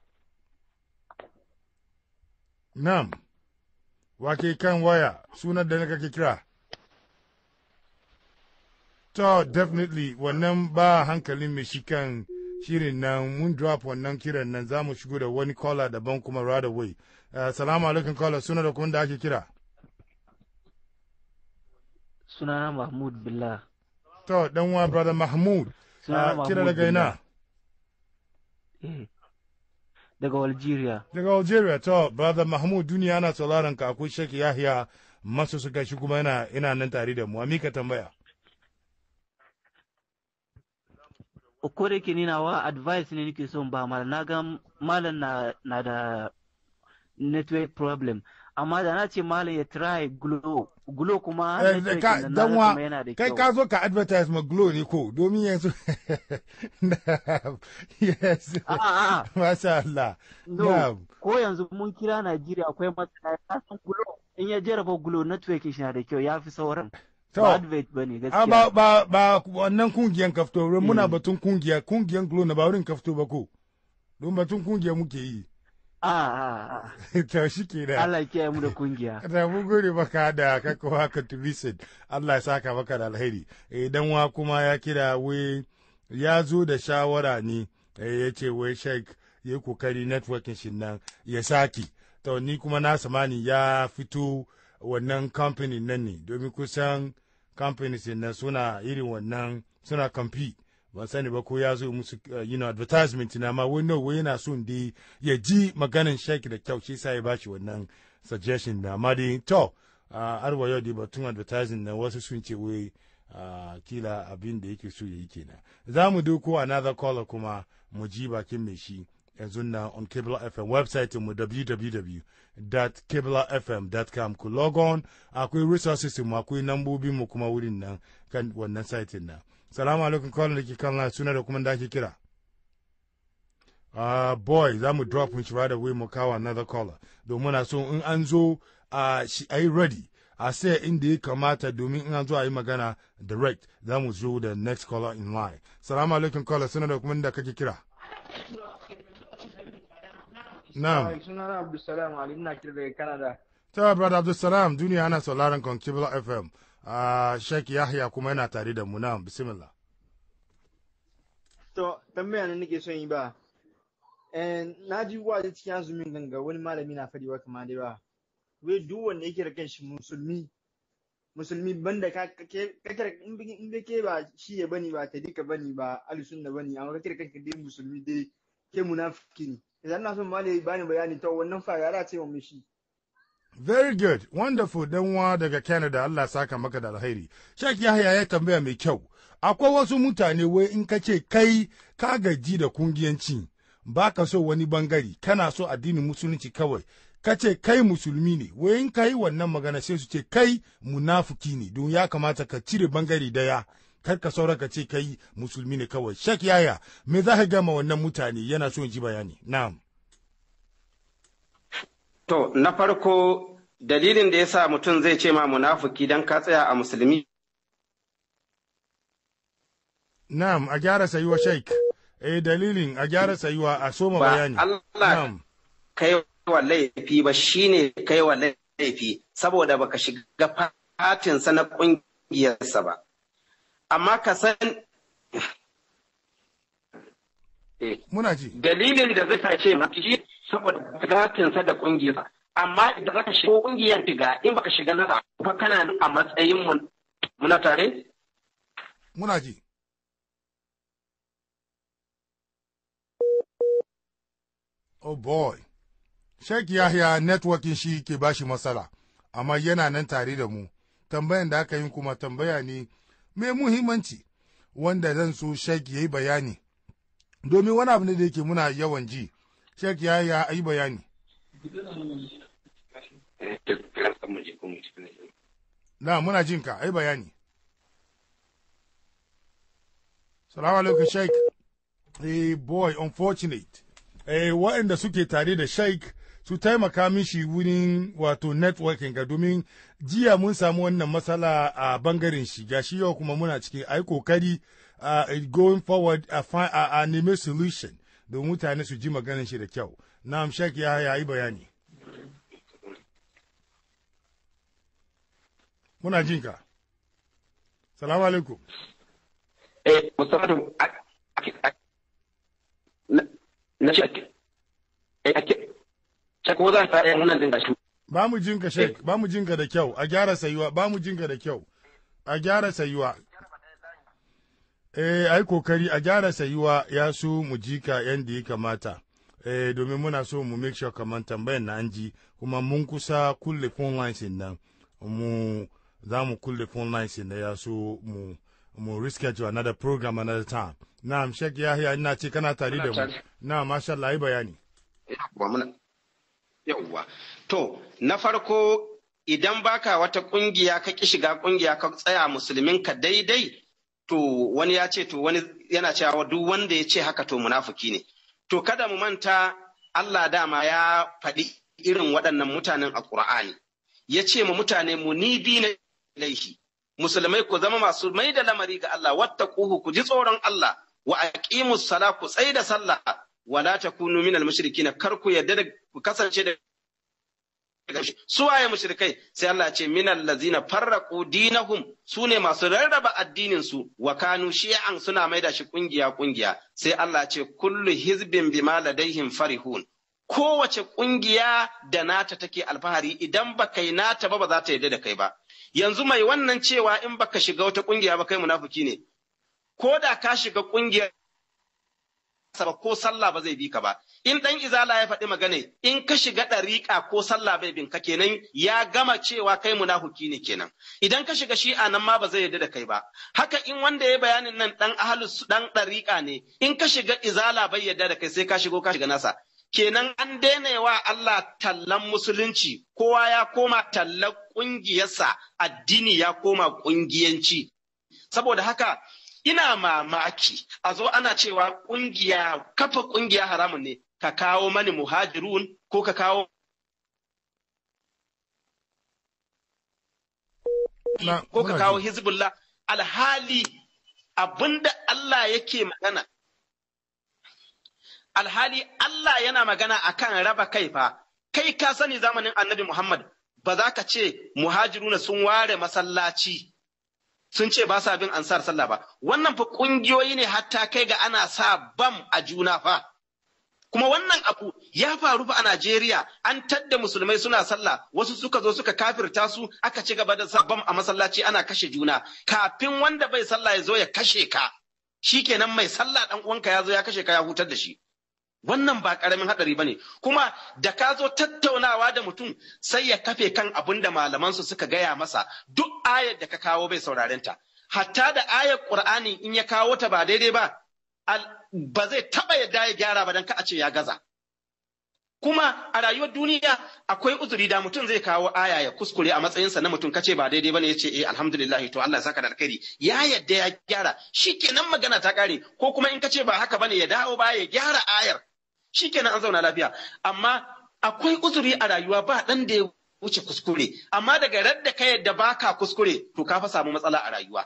nam wake kan waya sunan da kake kira to definitely wannan ba hankalin mai shi kan shirin nan mun drop wannan kiran nan za mu shigo da wani caller daban kuma right away uh, salamu alaikum caller suna da kuma da ake kira sunana Mahmud Billah. To, dan wa brother Mahmud. Sunana kira daga ina? Eh. Daga Algeria. Daga Algeria, to, brother Mahmud duniya ana sauraron ka akwai Sheikh Yahya masu suka shi kuma yana ina nan tare da mu. Amika tambaya. Ko da ke nina wa advice ne nake son ba malam na ga malam na, na da network problem amma da na ce malam ya try glow glow kuma danwa kai ka zo ka advertise ma glow ne ko domin yanzu yes masha Allah no ko yanzu mun kira Najeriya akwai matsala ya san glow in ya jarraba glow network shi na da kyau ya fi sauran ba advert ba ne gaskiya ba ba ba wannan kungiyan kafto muna batun kungiya kungiyan glow na ba wurin kafto ba ko don batun kungiya muke yi Ah, to shi ke da. Allah kiyaye mu da kungiya. Da mun gode maka da kaka wa contribution. Allah ya saka maka da alheri. Idan wa kuma ya kira we ya zo da shawara ne ya ce wai sheik ya yi kokari networking shi nan ya sake to ni kuma na samani ya fito wannan company nan ne domin kusan companies nan suna irin wannan suna compete ban sani ba ko ya zo musu uh, you know, advertisement na ma wani wai yana son dai ya ji maganin sheik da kyau shi sa ya bashi wannan suggestion na amma dai to uh, arwa yau dai batun advertising na wasu sun ce wai uh, kila abin da yake so ya yi kenan za mu doko another caller kuma mu ji bakin mai shi yanzu na on Kibla FM website mu www.kiblafm.com ku log on akwai resources mu akwai nambobin mu kuma wurin nan kan wannan site na salamu alaikum caller da ke kan line suna da kuma da ake kira uh, boy za mu drop shi right away mu kawo another caller domin na so in an zo a yi ready a sai inda ya kamata domin in an zo a yi magana direct za mu zo da next caller in line salamu alaikum caller suna da kuma da kake kira Na'am. Sunana Abdulsalam Ali ina kira daga Canada. Ta brother Abdulsalam duniya ana sauraron kan Kibla FM. Uh, Sheikh Yahya kuma yana tare da mu na'am bismillah. To tambaya ne nake son yi ba. Eh na ji waje cikin azumin ganga wani malami na fadi wa kamar dai ba. Wai duk wanda yake da kanshi musulmi musulmi banda ka kake in bai ke ba shi ya bani ba tadika bani ba alisun da bani amma kake da kanka dai musulmi dai ke munafiki ne. idan na son malami bani bayani to wannan fa yara ce wa shi Very good, wonderful dan wa daga Canada Allah saka maka da alheri. Sheikh Yahya ya tambaya mai kyau. Akwai wasu mutane wai in ka ce kai ka gaji da kungiyanci ba ka so wani bangare kana so addinin musulunci kawai ka ce kai musulmi ne wai in ka yi wannan magana sai su ce kai munafuki ne don ya kamata ka cire bangare daya kar ka saura ka ce kai musulmi ne kawai shek yaya me za ka gama wannan mutane yana so ji bayani na'am to na farko dalilin da yasa mutum zai ce ma munafuki dan ka tsaya a musulmi na'am a gyara sayuwa sheik eh dalilin a gyara sayuwa a soma ba bayani Allah na'am kai wa laifi ba shine kai wa laifi saboda baka shiga fatinsa na ƙungiyarsa ba amma ka san muna ji dalilin da zai ce ma shi saboda gatinsa da ƙungiyarsa amma idan zaka shiga ƙungiyar shiga in baka shiga nasa fa kana nan a matsayin mu muna tare muna ji oh boy Sheikh Yahya networking shi ke bashi matsala amma yana nan tare da mu tambayan da aka yi kuma tambaya ne mai muhimmanci wanda zan so Sheikh ya yi bayani domin wani abu ne da yake muna yawan ji Sheikh Yahya a yi bayani na muna jin ka a yi bayani salamu alaikum Sheikh eh boy unfortunate eh waɗanda suke tare da Sheikh su taimaka mishi wurin wato networking ga domin jiya mun samu wannan matsala a bangaren shi gashi yau kuma muna cikin ai kokari uh, going forward a, fi- a, a nemi solution don mutane su ji maganin shi da kyau na'am shek ya ya yi bayani muna jin ka salamu alaikum eh musamman na ce eh ake ce ko za ta yi wannan din gashi ba mu jin ka shek ba mu jin ka da kyau a gyara sayuwa ba mu jin ka da kyau a gyara sayuwa eh ai kokari a gyara sayuwa ya su mu ji ka yanda ya kamata eh domin muna so mu make sure kamar tambayan na an ji kuma mun kusa kulle phone lines din nan mu za mu kulle phone lines din da ya so mu mu reschedule another program another time na'am shek yahya ina ce kana tare da mu na masha Allah yi bayani yawwa muna yawwa to na farko idan baka wata kungiya ka ki shiga kungiya ka tsaya musulmin ka daidai to wani ya ce to wani yana cewa duk wanda ya ce haka to munafuki ne to kada mu manta Allah dama ya faɗi irin waɗannan mutanen a Ƙur'ani ya ce ma mutane munibi na laihi musulmai ku zama masu mai da lamari ga Allah wattaquhu ku ji tsoron Allah wa aqimus sala ku tsaida sallah wala takunu minal mushrikin kar ku yadda da ku kasance da gamshi su waye mushrikai sai Allah ya ce minal ladzina farraqu dinahum sune masu rarraba addinin su wa kanu shi'an suna maida shi kungiya kungiya sai Allah ya ce kullu hizbin bima ladaihim farihun kowace kungiya da nata take alfahari idan baka yi nata ba ba za ta yarda da kai ba yanzu mai wannan cewa in baka shiga wata kungiya ba kai munafiki ne ko da ka shiga kungiyar ba ko sallah ba zai bi ka ba in dan izala ya faɗi magana in ka shiga ɗariƙa ko sallah bai bin ka kenan ya gama cewa kai munafuki ne kenan idan ka shiga shi'a nan ma ba zai yarda da kai ba haka in wanda ya bayanin nan dan ahlus dan ɗariƙa ne in ka shiga izala bai yarda da kai sai ka shigo ka shiga nasa kenan an daina wa Allah tallan musulunci kowa ya koma tallan ƙungiyarsa addini ya koma ƙungiyanci saboda haka ina mamaki a zo ana cewa kungiya kafa kungiya haramun ne ka kawo mani muhajirun ko ka kawo ko ka kawo hizbullah alhali abinda Allah yake magana alhali Allah yana magana akan raba kai fa kai ka sani zamanin annabi Muhammad ba za ka ce muhajiruna sun ware masallaci sun ce ba sa bin ansar sallah ba wannan fa kungiyoyi ne hatta kai ga ana sa bam a juna fa kuma wannan abu ya faru fa a Najeriya an tadda musulmai suna sallah wasu suka zo suka kafirta su aka ci gaba da sa bam a masallaci ana kashe juna kafin wanda bai sallah ya zo ya kashe ka shikenan mai sallah dan uwanka ya zo ya kashe ka ya hutar da shi wannan ba karamin hadari bane kuma da ka zo tattaunawa da mutum sai ya kafe kan abin da malamansu suka gaya masa duk ayar da ka kawo bai sauraren ta hatta da ayar qur'ani in ya kawo ta ba daidai ba ba zai taba yadda ya gyara ba dan ka a ce ya gaza kuma a rayuwar duniya akwai uzuri da mutum zai kawo aya ya kuskure a matsayinsa na mutum kace ba daidai bane yace eh alhamdulillah to Allah ya saka da alkhairi ya yadda ya gyara shikenan magana ta kare ko kuma in kace ba haka bane ya dawo ba ya gyara ayar shikenan an zauna lafiya amma akwai uzuri a rayuwa ba dan da ya wuce kuskure amma daga radda ka yadda baka kuskure to ka fa samu matsala a rayuwa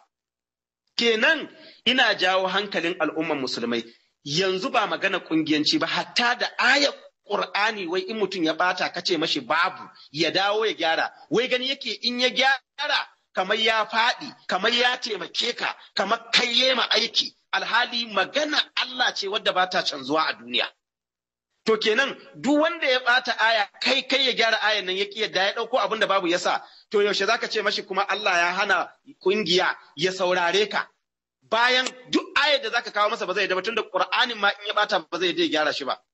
kenan ina jawo hankalin al'umman musulmai yanzu ba magana kungiyanci ba hatta da ayar Qur'ani wai in mutum ya bata kace mashi babu ya dawo ya gyara wai gani yake in ya gyara kamar ya faɗi kamar ya taimake ka kamar kai ma aiki alhali magana Allah ce wadda ba ta canzuwa a duniya To kenan duk wanda ya ɓata aya kai kai ya gyara ayan nan ya ƙi yadda ya ɗauko abin da babu yasa to yaushe zaka ce mashi kuma Allah ya hana kungiya ya saurare ka bayan duk ayar da zaka kawo masa ba zai da tunda Qur'anin ma in ya ɓata ba zai ya gyara shi ba.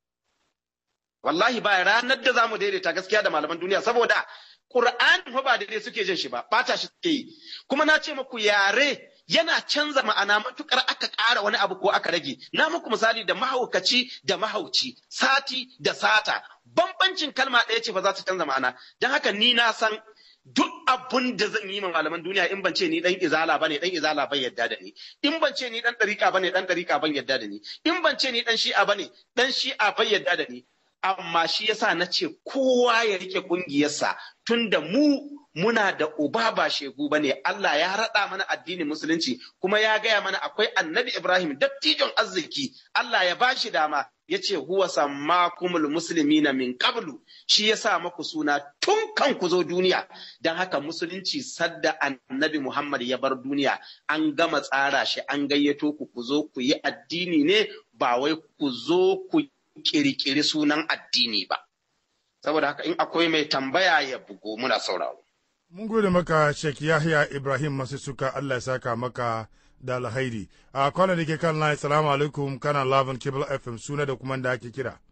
Wallahi ba ranar da zamu daidaita gaskiya da malaman duniya saboda Qur'ani fa ba daidai suke jin shi ba ɓata shi suke yi kuma na ce muku yare yana canza ma'ana matukar aka ƙara wani abu ko aka rage. Na muku misali da mahaukaci da mahauci, sati da sata. Bambancin kalma ɗaya ce ba za ta canza ma'ana. Don haka ni na san duk abun da zan yi ma malaman duniya in ban ce ni dan izala bane dan izala ban yadda da ni in ban ce ni dan dariƙa bane dan dariƙa ban yadda da ni in ban ce ni dan shi'a bane dan shi'a ban yadda da ni amma shi yasa na ce kowa ya rike kungiyarsa tunda mu muna da uba ba shegu ba ne Allah ya raɗa mana addinin musulunci kuma ya gaya mana akwai annabi Ibrahim dattijon arziki Allah ya bashi dama ya ce huwa sammakumul muslimina min qablu shi ya sa maku suna tun kan ku zo duniya don haka musulunci sadda annabi Muhammad ya bar duniya an gama tsara shi an gayyato ku ku zo ku yi addini ne ba wai ku zo ku kirkiri sunan addini ba saboda haka in akwai mai tambaya ya bugo muna sauraro Mun gode maka Sheikh Yahya Ibrahim masu suka Allah ya saka maka da alhairi. A kwanan da ke kan line, salamu alaikum kana Lavin Cable FM suna da kuma da ake kira.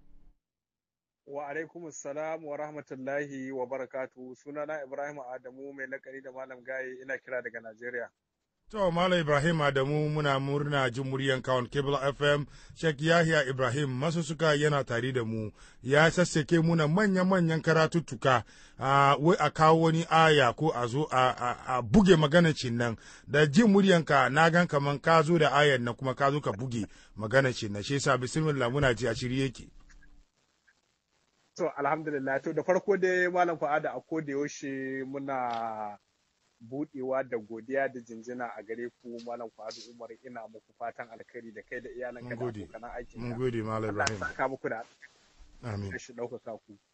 Wa alaikum salam wa rahmatullahi wa barakatu sunana Ibrahim Adamu mai lakari da Malam Gaye ina kira daga Najeriya. To, Malam Ibrahim Adamu muna murna jin muryan kawon Cable FM, Sheikh Yahya Ibrahim masu suka yana tare da mu, ya sassake muna manya-manyan karatuttuka, uh, wai a kawo wani aya ko a zo a, buge maganacin nan, da jin muryanka na gan kaman ka zo da ayan nan kuma ka zo ka buge maganacin nan, shi yasa bismillah muna ji a shirye yake. To, alhamdulillah, to da farko dai Malam Fa'ada a koda yaushe muna budewa da godiya da jinjina a gare ku malam Fuadu Umar ina muku fatan alkhairi da kai da iyalanka da abokan aikin Mun gode malam Ibrahim. Allah saka muku da Amin. shi ɗaukaka ku.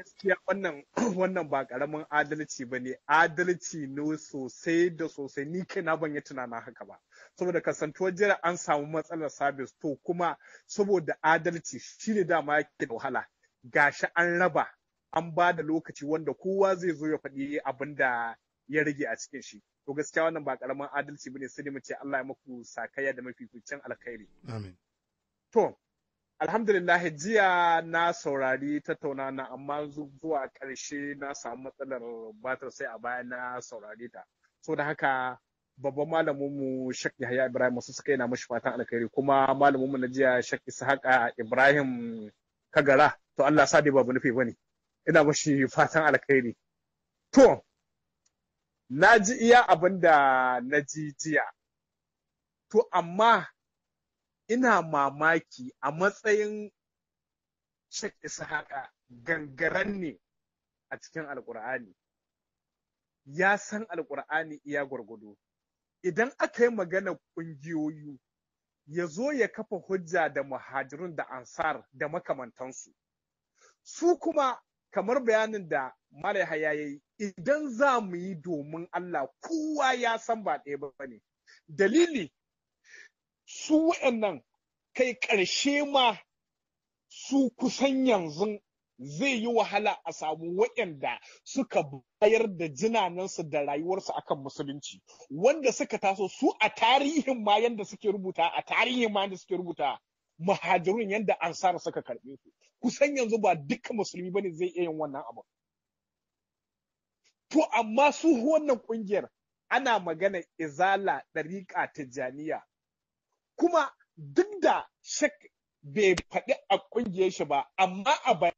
gaskiya wannan wannan ba karamin adalci ba ne adalci ne sosai da sosai ni kaina ban yi tunanin haka ba saboda kasantuwar jira an samu matsalar sabis to kuma saboda adalci shine dama yake da wahala gashi an raba an ba da lokaci wanda kowa zai zo ya faɗi abin da ya rage a cikin shi to gaskiya wannan ba karamin adalci bane sai dai mu ce Allah ya muku sakayya da mafificin alkhairi amin to alhamdulillah jiya na saurari tattauna na amma zuwa ƙarshe na samu matsalar batar sai a baya na saurari ta so da haka babban malaminmu Sheikh Yahya Ibrahim wasu suka yana mashi fatan alkhairi kuma malaminmu na jiya Sheikh Ishaqa Ibrahim Kagara to Allah sa dai babu nufi bane ina mashi fatan alkhairi to na ji iya abin da na ji jiya to amma ina mamaki a matsayin Sheikh Ishaqa gangaren ne a cikin Alƙur'ani. Ya san Alƙur'ani iya gwargwado. Idan aka yi magana ƙungiyoyi, ya zo ya kafa hujja da muhajirun da ansar da makamantansu. Su kuma kamar bayanin da Malai ya yi, idan za mu yi domin Allah kowa ya san ba ɗaya ba ne. Dalili su waɗannan kai ƙarshe ma su kusan yanzu zai yi wahala a samu waɗanda suka bayar da jinanansu da rayuwarsu akan musulunci wanda suka taso su a tarihin ma yanda suke rubuta a tarihin ma yanda suke rubuta muhajirun yanda ansar suka karɓe su kusan yanzu ba dukkan musulmi bane zai iya yin wannan abu to amma su wannan ƙungiyar ana magana izala ɗariƙa tijjaniya kuma duk da shak bai faɗi a ƙungiyar shi ba, amma a bayan.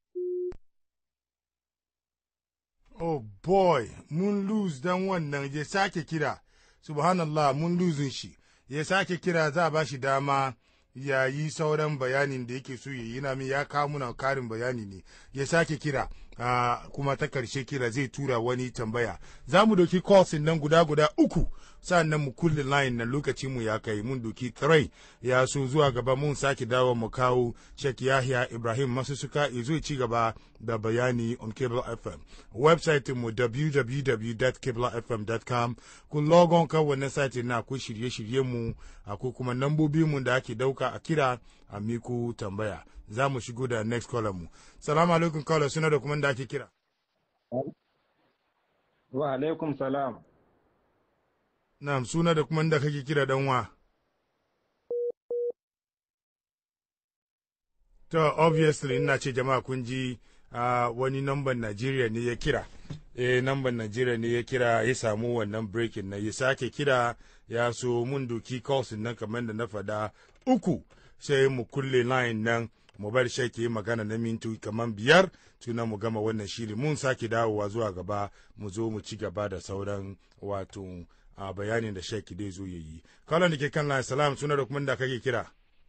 Oh boy, mun lose dan wannan ya sake kira, subhanallah mun lose shi, ya sake kira za a ba shi dama ya yi sauran bayanin da yake so ya yi na min ya kawo muna karin bayani ne, ya sake kira. Uh, kuma ta karshe kira zai tura wani tambaya za mu doki calls nan guda guda uku sannan mu kulle line na lokaci mu ya kai mun doki tray ya so zuwa gaba mun sake dawo mu kawo Sheikh Yahya Ibrahim Masusuka ya zo ci gaba da bayani on Cable FM website mu www.cablefm.com kun logon kan wannan site na akwai shirye-shirye mu akwai kuma nambobi mu da ake dauka a kira a miku tambaya za mu shigo da next caller mu salamu alaikum caller suna da kuma da ake kira wa alaikum salam na'am suna da kuma da kake kira dan wa to obviously ina ce jama'a kun ji uh, wani namban Najeriya ne ya kira eh namban Najeriya ne ya kira ya samu wannan breaking na ya sake kira ya so mun doki calls nan kamar da na faɗa uku sai mu kulle line nan mu bar shi ke magana na mintu kamar biyar tuna mu gama wannan shiri mun sake dawowa zuwa gaba mu zo mu ci gaba da sauran wato a bayanin da sheki dai zo yayi kallon da ke kan line salam suna da kuma da kake kira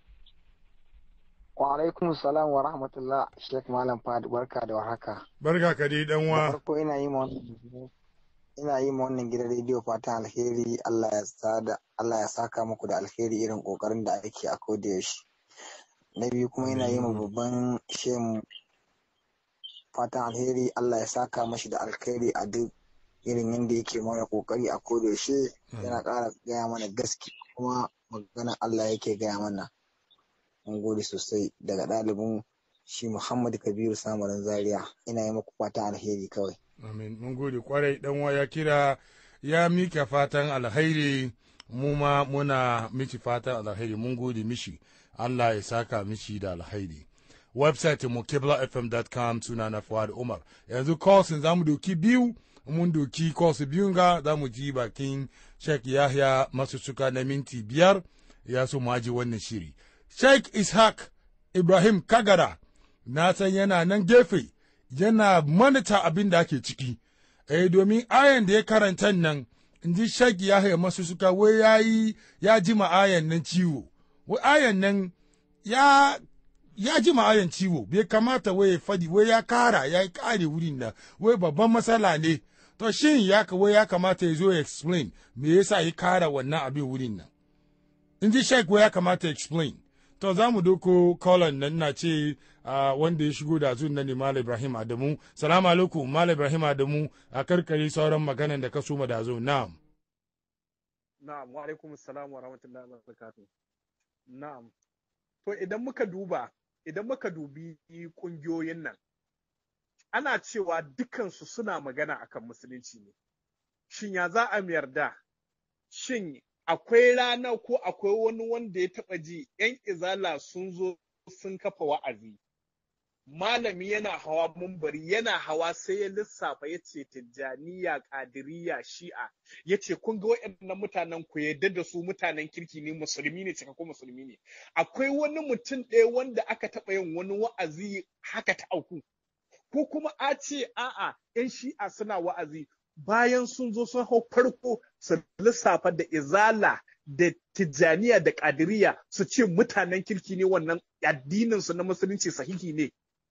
wa alaikum salam wa rahmatullah sheikh malam fad barka da warhaka barka ka dai dan wa farko ina yi ma ina yi ma wannan gidan rediyo fatan alheri Allah ya sada Allah ya saka muku da alheri irin kokarin da ake a koda yaushe na biyu kuma ina yi ma babban shem fatan alheri Allah ya saka mashi da alheri a duk irin yadda yake mana kokari a koda yaushe yana ƙara gaya mana gaske kuma magana Allah yake gaya mana mun gode sosai daga ɗalibin shi Muhammad Kabiru Samarin Zaria ina yi muku fatan alheri kawai amin mun gode kwarai dan wa ya kira ya mika fatan alheri mu ma muna miki fatan alheri mun gode mishi Allah ya saka mishi da alhairi. Website mu kiblafm.com suna na Fuad Umar. Yanzu calls za mu doki biyu, mun doki calls biyun ga za mu ji bakin Sheikh Yahya masu suka na minti biyar ya so mu aji wannan shiri. Sheikh Ishaq Ibrahim Kagara na san yana nan gefe yana manita abin da ake ciki. Eh domin ayan da ya karanta nan in ji Sheikh Yahya masu suka wai yayi ya ji ma ayan nan ciwo. wai ayan nan ya ya ji ayan ciwo bai kamata wai ya fadi wai ya kara ya kare wurin nan wai babban matsala ne to shin ya wai ya kamata ya zo ya explain me yasa ya kara wannan abin wurin nan in ji sheik wai ya kamata ya explain To za mu doko kolon nan na ce uh, wanda ya shigo da zuwan nan ne Malam Ibrahim Adamu. Salamu alaikum Malam Ibrahim Adamu a karkare sauran maganan da ka soma da zo. Na'am. Na'am, wa alaikum salam wa rahmatullahi wa barakatuh. Na'am. To idan muka duba, idan muka dubi kungiyoyin nan, ana cewa dukansu suna magana akan musulunci ne. Shin ya za a yarda? Shin akwai rana ko akwai wani wanda ya taɓa ji ‘yan izala sun zo sun kafa wa'azi. Malami yana hawa mumbari yana hawa sai ya lissafa ya ce tijjaniya, ƙadiriya, shi'a, ya ce kun ga waɗannan mutanen ku yadda da su mutanen kirki ne musulmi ne cikakkun musulmi ne. Akwai wani mutum ɗaya wanda aka taɓa yin wani wa'azi haka ta auku. Ko kuma a ce a'a ‘yan shi'a suna wa'azi bayan sun zo sun hau farko su lissafa da izala da tijjaniya da ƙadiriya su ce mutanen kirki ne wannan addininsu na musulunci sahihi ne.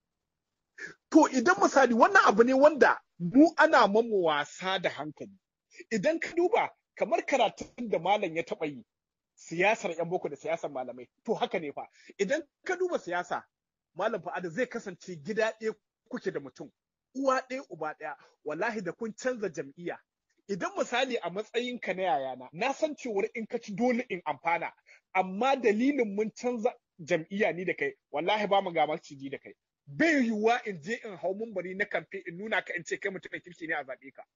To idan misali wannan abu ne wanda mu ana mamu wasa da hankali. Idan ka duba kamar karatun da malam ya taɓa yi siyasar 'yan boko da siyasar malamai to haka ne fa idan ka duba siyasa malam fa'ada zai kasance gida ɗaya kuke da mutum uwa ɗaya uba ɗaya wallahi da kun canza jam'iyya idan misali a matsayinka na yayana na san cewar in ka ci dole in amfana amma dalilin mun canza jam'iyya ni da kai wallahi ba mu ga maciji da kai bai yiwuwa in je in hau mumbari na kamfe in nuna ka in ce kai mutumin kirki ne a zaɓe ka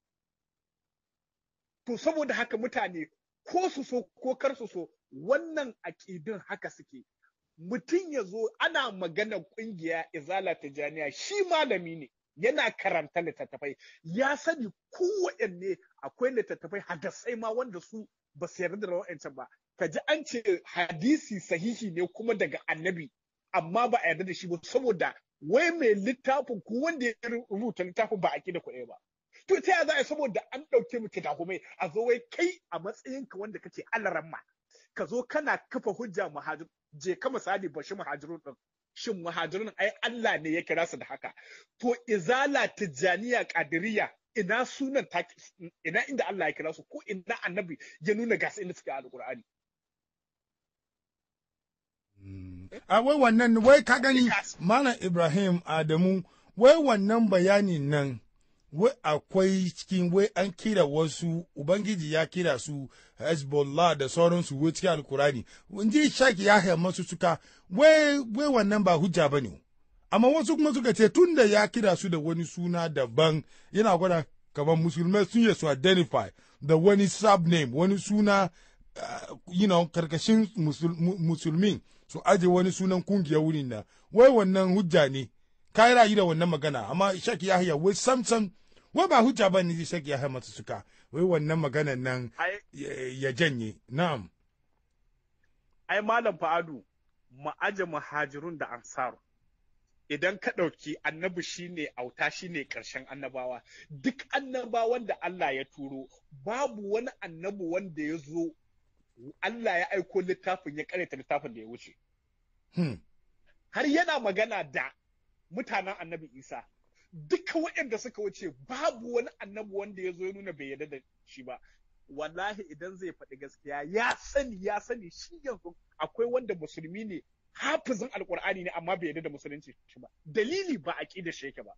to saboda haka mutane ko su so ko kar su so wannan aƙidun haka suke mutum ya zo ana magana ƙungiya izala tijaniya shi malami ne yana karanta littattafai ya sani kowanne akwai littattafai hadasai ma wanda su ba su yarda da wa'ancan ba ka ji an ce hadisi sahihi ne kuma daga annabi amma ba a yarda da shi ba saboda wai mai littafin ko wanda ya rubuta littafin ba a da kuɗi ba to ta yaya za a saboda an ɗauke mu kidakumai a zo wai kai a matsayinka wanda kake alaramma ka zo kana kafa hujja muhajir je ka misali bashi muhajirun din shin muhajirun ai Allah ne ya kira su da haka to izala tijaniya qadiriyya ina sunan ta ina inda Allah ya kira su ko ina annabi ya nuna ga inda suke alqur'ani a wai wannan wai ka gani malam Ibrahim Adamu wai wannan bayani nan wai akwai cikin wai an kira wasu ubangiji ya kira su hezbollah da sauransu wai cikin alkurani ji shaki ya haya masu suka wai wai wannan ba hujja ba ne amma wasu kuma suka ce tun da ya kira su da wani suna daban yana gwada kamar musulmai sun yi su identify da wani subname wani suna uh, you know, karkashin musul, musulmin su aje wani sunan kungiyar wurin na wai wannan hujja ne ka yi rayu da wannan magana amma shaki yahya wai samsam wai ba hujja ba ne shaki yahya masu suka wai wannan maganan nan ya janye na'am ai malam fa'adu mu aje muhajirun da ansar idan ka ɗauki annabi shine auta shine ƙarshen annabawa duk annabawan da Allah ya turo babu wani annabi wanda ya zo Allah ya aiko littafin ya karanta littafin da ya wuce har yana magana da mutanen annabi isa duka waɗanda suka wuce babu wani annabi wanda ya zo ya nuna bai yarda da shi ba wallahi idan zai faɗi gaskiya ya sani ya sani shi yanzu akwai wanda musulmi ne hafizin alkur'ani ne amma bai yarda da musulunci shi ba dalili ba aqida shi yake ba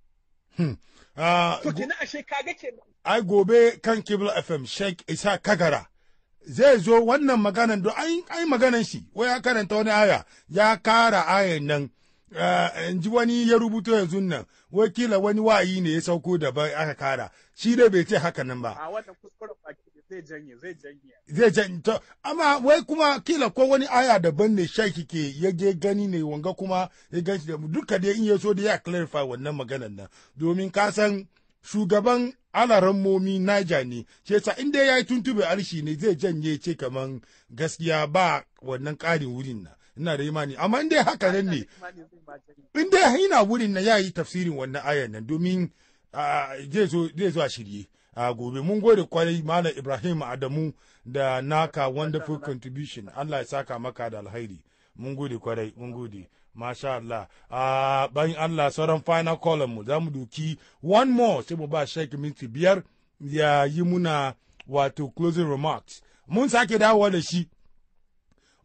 to kenan ashe kaga kenan ai gobe kan Kibla FM Sheikh Isa Kagara zai zo wannan maganan don ai maganan shi wai ya karanta wani aya ya kara ayan nan in ji wani ya rubuto yanzu nan wakila wani wa'ayi ne ya sauko daban aka kara shi dai bai ce haka nan ba a wannan kuskuren baki zai janye zai janye zai janye to amma wai kuma kila ko wani aya daban ne shaki ke ya je gani ne wanga kuma ya ganshi da duka dai in ya so da ya clarify wannan maganan nan domin ka san shugaban alarammomi Naija ne, ce yasa in dai ya yi tuntube arshi ne zai janye ce kaman gaskiya ba wannan ƙarin wurin na. Ina da imani, amma in dai haka nan ne, in dai yana wurin na ya yi tafsirin wannan ayan nan domin zai zo a shirye. A gobe mun gode kwarai Malam Ibrahim Adamu da naka wonderful contribution. Allah ya saka maka da alhairi. Mun gode kwarai, mun gode. Masha Allah. Uh, bayan Allah sauran final column mu za mu duki one more sai mu ba Sheikh minti biyar ya yi muna wato closing remarks. Mun sake dawowa da shi.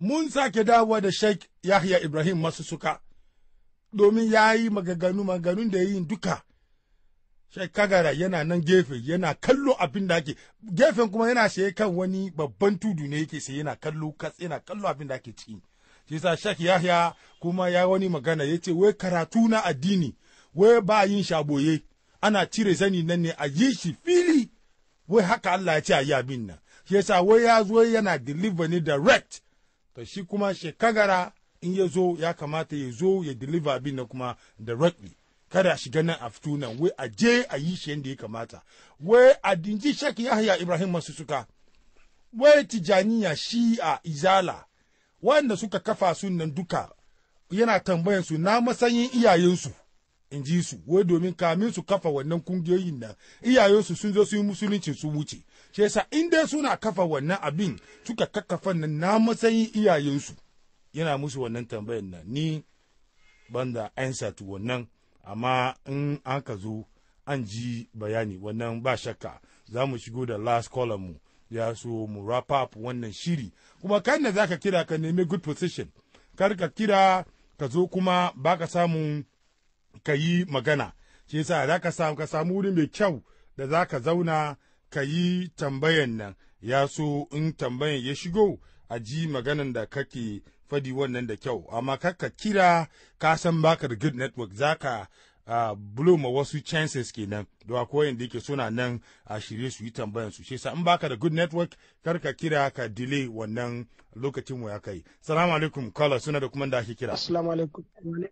mun sake dawowa da Sheikh Yahya Ibrahim masu suka domin ya yi magaganu maganganun da ya yi duka Sheikh Kagara yana nan gefe yana kallo abin da ake gefen kuma yana saye kan wani babban tudu ne yake saye yana kallo kas yana kallo abin da ake ciki shi yasa Sheikh Yahya kuma ya wani magana yace wai karatu na addini wai ba yin shaboye ana cire zani nan ne a yi shi fili wai haka Allah ya ce a yi abin nan shi yasa wai ya zo yana deliver ni direct to shi kuma shekagara in ya zo ya kamata ya zo ya deliver abin nan kuma directly kada a shiga nan a fito nan wai a je a yi shi yadda ya kamata wai a dinji shek yahya ibrahim masu suka wai tijaniya shi a izala wanda suka kafa su nan duka yana tambayan su na matsayin iyayensu in ji su wai domin kamin su kafa wannan kungiyoyin nan iyayensu sun zo su yi musulunci su wuce shi yasa in dai suna kafa wannan abin suka kakkafa nan na matsayin iyayensu yana musu wannan tambayan nan ni banda answer to wannan amma in an ka zo an ji bayani wannan ba shakka za mu shigo da last column mu ya so mu wrap up wannan shiri kuma kan da zaka kira ka nemi good position kar ka kira ka zo kuma baka samun ka yi magana shi yasa za ka samu ka samu wuri mai kyau da za ka zauna ka yi tambayan nan ya so in tambayan ya shigo a ji maganan da kake fadi wannan da kyau amma kakka kira ka san baka da good network za ka uh, blow ma wasu chances kenan da akwai yadda yake suna nan a shirye su yi tambayan su shi in baka da good network kar ka kira ka delay wannan lokacin mu ya kai salamu alaikum caller suna da kuma da ake kira assalamu alaikum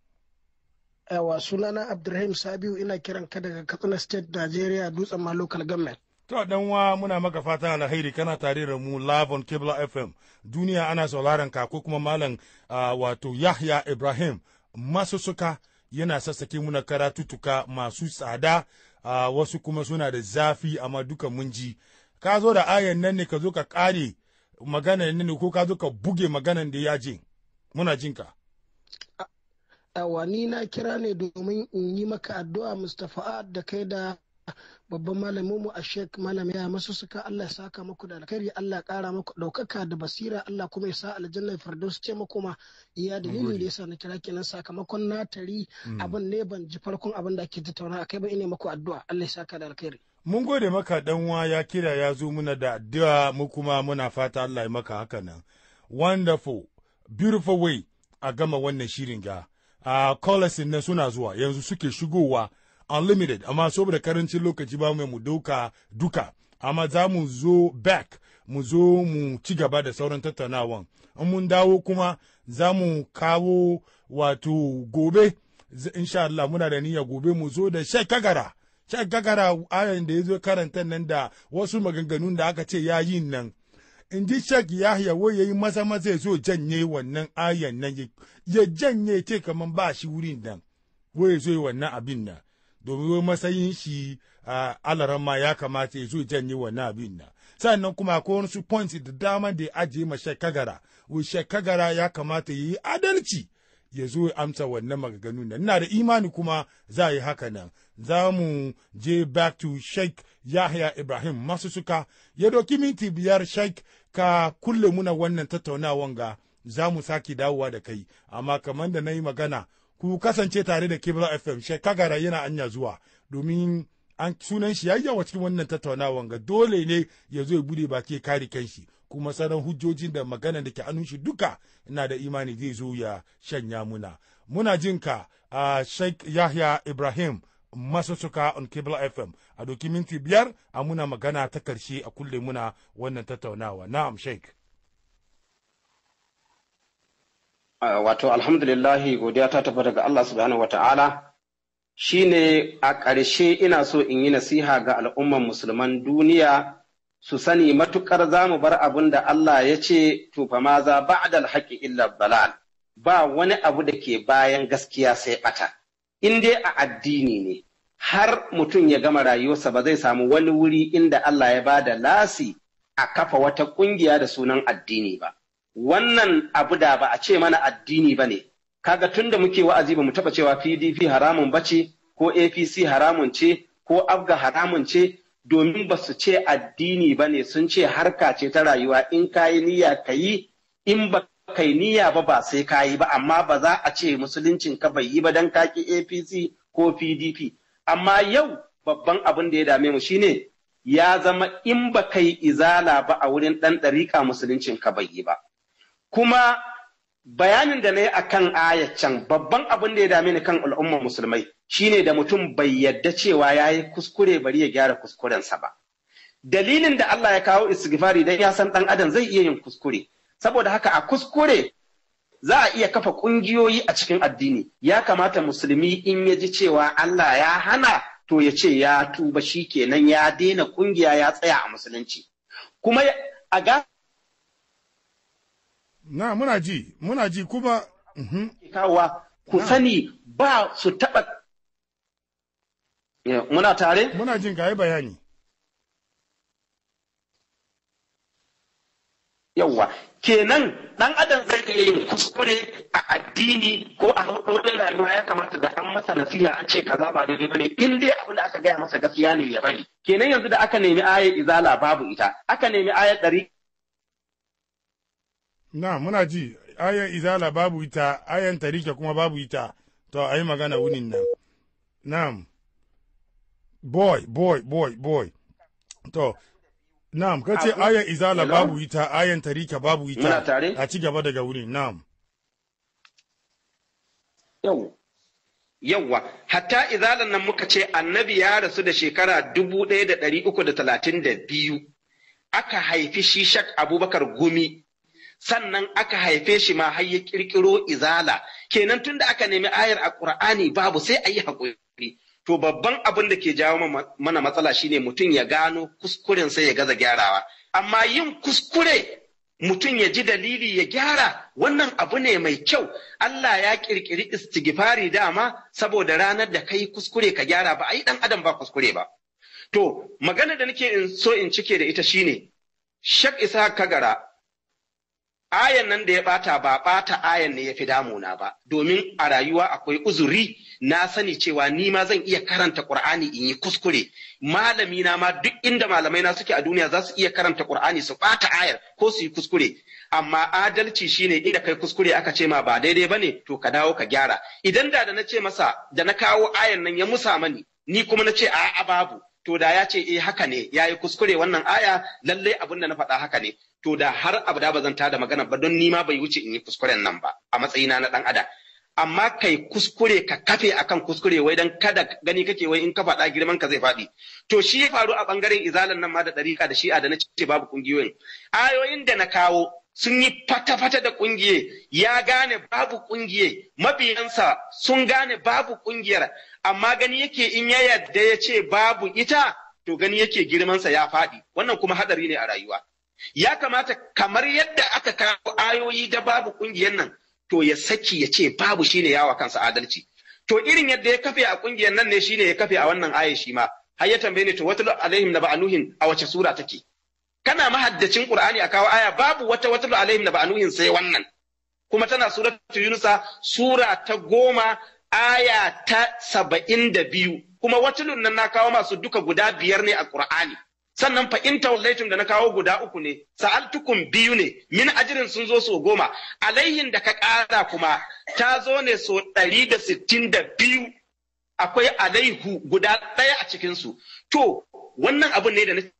yawa sunana abdulrahim sabiu ina kiran ka daga katsina state nigeria dutsen ma local government To dan wa muna maka fatan alheri kana tare da mu live on Kibla FM. Duniya ana sauraron ka ko kuma malam uh, wato Yahya Ibrahim masussuka yana sassake muna karatutuka masu tsada uh, wasu kuma suna da zafi amma duka mun ji. Ka zo da ayan nan ne ka zo ka kare magana ne ko ka zo ka buge maganan da ya je. Muna jinka. Yawa ni na kira ne domin in yi maka addu'a Mustapha da kai da babban malamin mu a shek malam ya masu suka Allah ya saka muku da alkhairi Allah ya kara muku daukaka da basira Allah kuma ya sa aljanna firdaus ce muku ma iya dalilin da yasa na kira kenan sakamakon na tari abin ne ban ji farkon abin da ake tattauna akai ba ina muku addu'a Allah ya saka da alkhairi Mun gode maka dan wa ya kira ya zo muna da addu'a mu kuma muna fata Allah ya maka haka nan. Wonderful, beautiful way a gama wannan shirin ga. A uh, nan suna zuwa yanzu suke shigowa unlimited amma saboda karancin lokaci ba mu dauka duka amma za mu zo back mu zo mu ci gaba da sauran tattaunawan in mun dawo kuma za mu kawo wato gobe insha Allah muna da niyya gobe mu zo da shek kagara shek kagara ayan da ya zo karanta nan da wasu maganganun da aka ce ya yi nan in ji shek yahya wai ya yi maza maza ya zo janye wannan ayan nan ya janye ce kamar ba shi wurin nan wai ya zo yi wannan abin nan domin matsayin shi a alaran ma ya kamata ya zo janye wannan abin nan sannan kuma akwai wasu points da dama da ya ajiye ma shekagara wai shekagara ya kamata ya yi adalci ya zo ya amsa wannan maganganun nan ina da imani kuma za a yi haka nan za mu je back to sheikh yahya ibrahim masu suka ya doki minti biyar sheikh ka kulle muna wannan tattaunawan ga za mu sake dawowa da kai amma kamar da na yi magana ku kasance tare da Kibla FM shekagara yana anya zuwa domin an sunan shi yayi yawa cikin wannan tattaunawan ga dole ne ya zo ya bude baki kare kanshi kuma sauran hujjojin da magana da ke anun shi duka ina da imani zai zo ya shanya muna muna jin ka a Sheikh Yahya Ibrahim masussuka on Kibla FM a doki minti biyar a muna magana ta karshe a kulle muna wannan tattaunawa na'am Sheikh wato alhamdulillahi godiya ta tafi daga Allah subhanahu wa ta'ala shi ne a ƙarshe ina so in yi nasiha ga al'umman musulman duniya su sani matuƙar za mu bar abin da Allah ya ce tufa ma za ba'dal haƙi illa balal ba wani abu da ke bayan gaskiya sai ɓata in dai a addini ne har mutum ya gama rayuwarsa ba zai samu wani wuri inda Allah ya ba da lasi a kafa wata ƙungiya da sunan addini ba. wannan abu da ba a ce mana addini ba ne, kaga tun da muke wa'azi ba mu taɓa cewa PDP haramun ba ce, ko APC haramun ce, ko Abga haramun ce, domin ba su ce addini ba ne sun ce harka ce ta rayuwa in ka yi niyya ka yi, in ba kai niyya ba ba sai ka yi ba amma ba za a ce musuluncin ka bai yi ba dan kaki APC ko PDP amma yau babban abin da ya dame mu shine ya zama in ba kai izala ba a wurin ɗan ɗariƙa musuluncin ka bai yi ba kuma bayanin da na yi a kan can babban abin da ya dame ni kan al'ummar musulmai shine da mutum bai yadda cewa ya yi kuskure bari ya gyara kuskurensa ba dalilin da Allah ya kawo istighfari dan ya san ɗan adam zai iya yin kuskure saboda haka a kuskure za a iya kafa ƙungiyoyi a cikin addini ya kamata musulmi in ya ji cewa Allah ya hana to ya ce ya tuba shi kenan ya daina ƙungiya ya tsaya a musulunci kuma a ga na muna ji muna ji kuma kawowa ku sani ba su taɓa muna tare muna jin ka yi bayani yawwa kenan dan adam zai iya yin kuskure a addini ko a hukumin rayuwa ya kamata da an masa nasiha an ce kaza ba daidai bane in dai abin da aka gaya masa gaskiya ne ya bari kenan yanzu da aka nemi ayar izala babu ita aka nemi ayar ɗari na muna ji ayan izala babu ita ayan tarike kuma babu ita to a yi magana wunin nan na'am boy boy boy boy to Na'am, ka ce ayan izala babu ita, ayan tarika babu ita, a ci gaba daga wurin, na'am. Yau, yawwa, hatta izalan nan muka ce annabi ya rasu da shekara dubu ɗaya da ɗari uku da talatin da biyu, aka haifi shi shak abubakar gumi, sannan aka haife shi ma har ya ƙirƙiro izala, kenan tun da aka nemi ayar a ƙur'ani babu sai a yi haƙuri. To babban abin da ke jawo mana matsala shine mutum ya gano kuskuren sai ya gaza gyarawa. Amma yin kuskure mutum ya ji dalili ya gyara wannan abu ne mai kyau. Allah ya kirkiri istighfari dama saboda ranar da kai kuskure ka gyara ba a yi ɗan adam ba kuskure ba. To magana da nake in so in cike da ita shine Shak Isa Kagara ayan nan da ya bata ba bata ayan ne ya fi damuna ba domin a rayuwa akwai uzuri na sani cewa ni ma zan iya karanta Qur'ani in yi kuskure malami na ma duk inda malamai na suke a duniya za su iya karanta Qur'ani su bata ayar ko su yi kuskure amma adalci shine inda kai kuskure aka ce ma ba daidai bane to ka dawo ka gyara idan da da na ce masa da na kawo ayan nan ya musa mani ni kuma na ce a'a babu to da ya ce eh haka ne yayi kuskure wannan aya lalle abin da na faɗa haka ne to da har abada ba zan tada magana ba don nima bai wuce in yi kuskuren nan ba a matsayina na dan adam amma kai kuskure ka kafe akan kuskure wai dan kada gani kake wai in ka faɗa girman ka zai faɗi to shi ya faru a bangaren izalan nan ma da ɗarika da shi'a da na ce babu kungiyoyin ayoyin da na kawo sun yi fata-fata da kungiye ya gane babu kungiye mabiyansa sun gane babu kungiyar amma gani yake in ya yadda ya ce babu ita to gani yake girmansa ya faɗi wannan kuma hadari ne a rayuwa ya kamata kamar yadda aka kawo ayoyi da babu kungiyar nan to ya saki ya ce babu shine yawa kansa adalci to irin yadda ya kafe a kungiyar nan ne shine ya kafe a wannan aya shi ma har ya tambaye ni to wata alaihim na ba'anuhin a wace sura take kana mahaddacin qur'ani a kawo aya babu wata wata alaihim na ba'anuhin sai wannan kuma tana suratu yunusa sura ta goma aya ta saba'in da biyu kuma watulun nan na kawo masu duka guda biyar ne a qur'ani sannan fa in tawallaitum da na kawo guda uku ne sa'altukum biyu ne min ajirin sun zo so goma alaihin da ka ƙara kuma ta zo ne so ɗari da sittin da biyu akwai alaihu guda ɗaya a cikinsu to wannan abun ne da na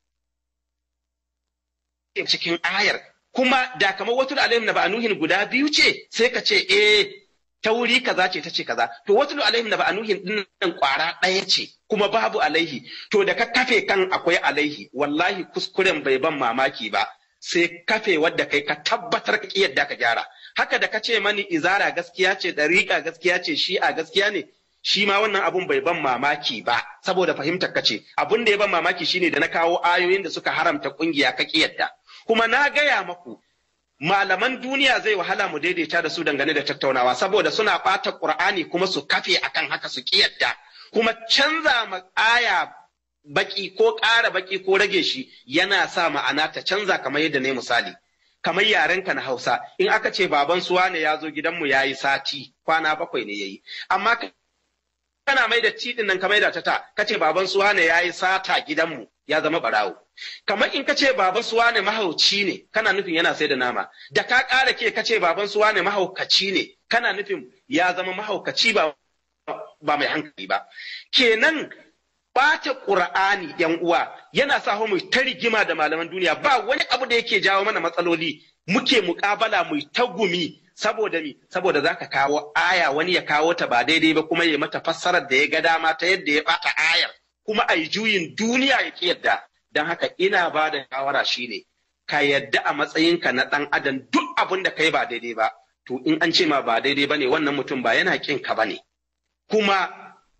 cikin ayar kuma da kamar wata alaihim na ba'anuhin guda biyu ce sai ka ce eh ta wuri kaza ce ta ce kaza to wata alaihim na ba'anuhin din nan kwara ɗaya ce kuma babu alaihi to da ka kafe kan akwai alaihi wallahi kuskuren bai ban mamaki ba sai kafe wadda kai ka tabbatar ka yadda ka gyara haka da ka ce mani izara gaskiya ce dariƙa gaskiya ce shi'a gaskiya ne shi ma wannan abun bai ban mamaki ba saboda fahimtar ka ce abun da ya ban mamaki shine da na kawo ayoyin da suka haramta kungiya ka yadda kuma na gaya maku malaman duniya zai wahala mu daidaita da su dangane da tattaunawa saboda suna ɓata ƙur'ani kuma su kafe akan haka su yadda kuma canza ma aya baki ko ƙara baki ko rage shi yana sa ma'ana ta canza kamar yadda ne misali kamar yarenka na Hausa in aka ce baban suwa ne ya zo gidanmu ya yi sati kwana bakwai ne ya yi amma kana mai da tidin nan ka mai da ta ta kace baban suwa ne yayi sata gidanmu ya zama barawo kamar in kace baban suwa ne mahauci ne kana nufin yana sai da nama da ka ƙara ke kace baban suwa ne mahaukaci ne kana nufin ya zama mahaukaci ba ba mai hankali ba kenan ɓata ƙur'ani yan uwa yana sa mu ta rigima da malaman duniya ba wani abu da yake jawo mana matsaloli muke muƙabala mu ta gumi saboda mi saboda za ka kawo aya wani ya kawo ta ba daidai ba kuma ya mata fassarar da ya ga dama ta yadda ya ɓata ayar kuma a yi juyin duniya ya ƙi yadda don haka ina ba da shawara shine ka yadda a matsayinka na ɗan adam duk abin da kai ba daidai ba to in an ce ma ba daidai ba ne wannan mutum ba yana ƙin ka ba ne kuma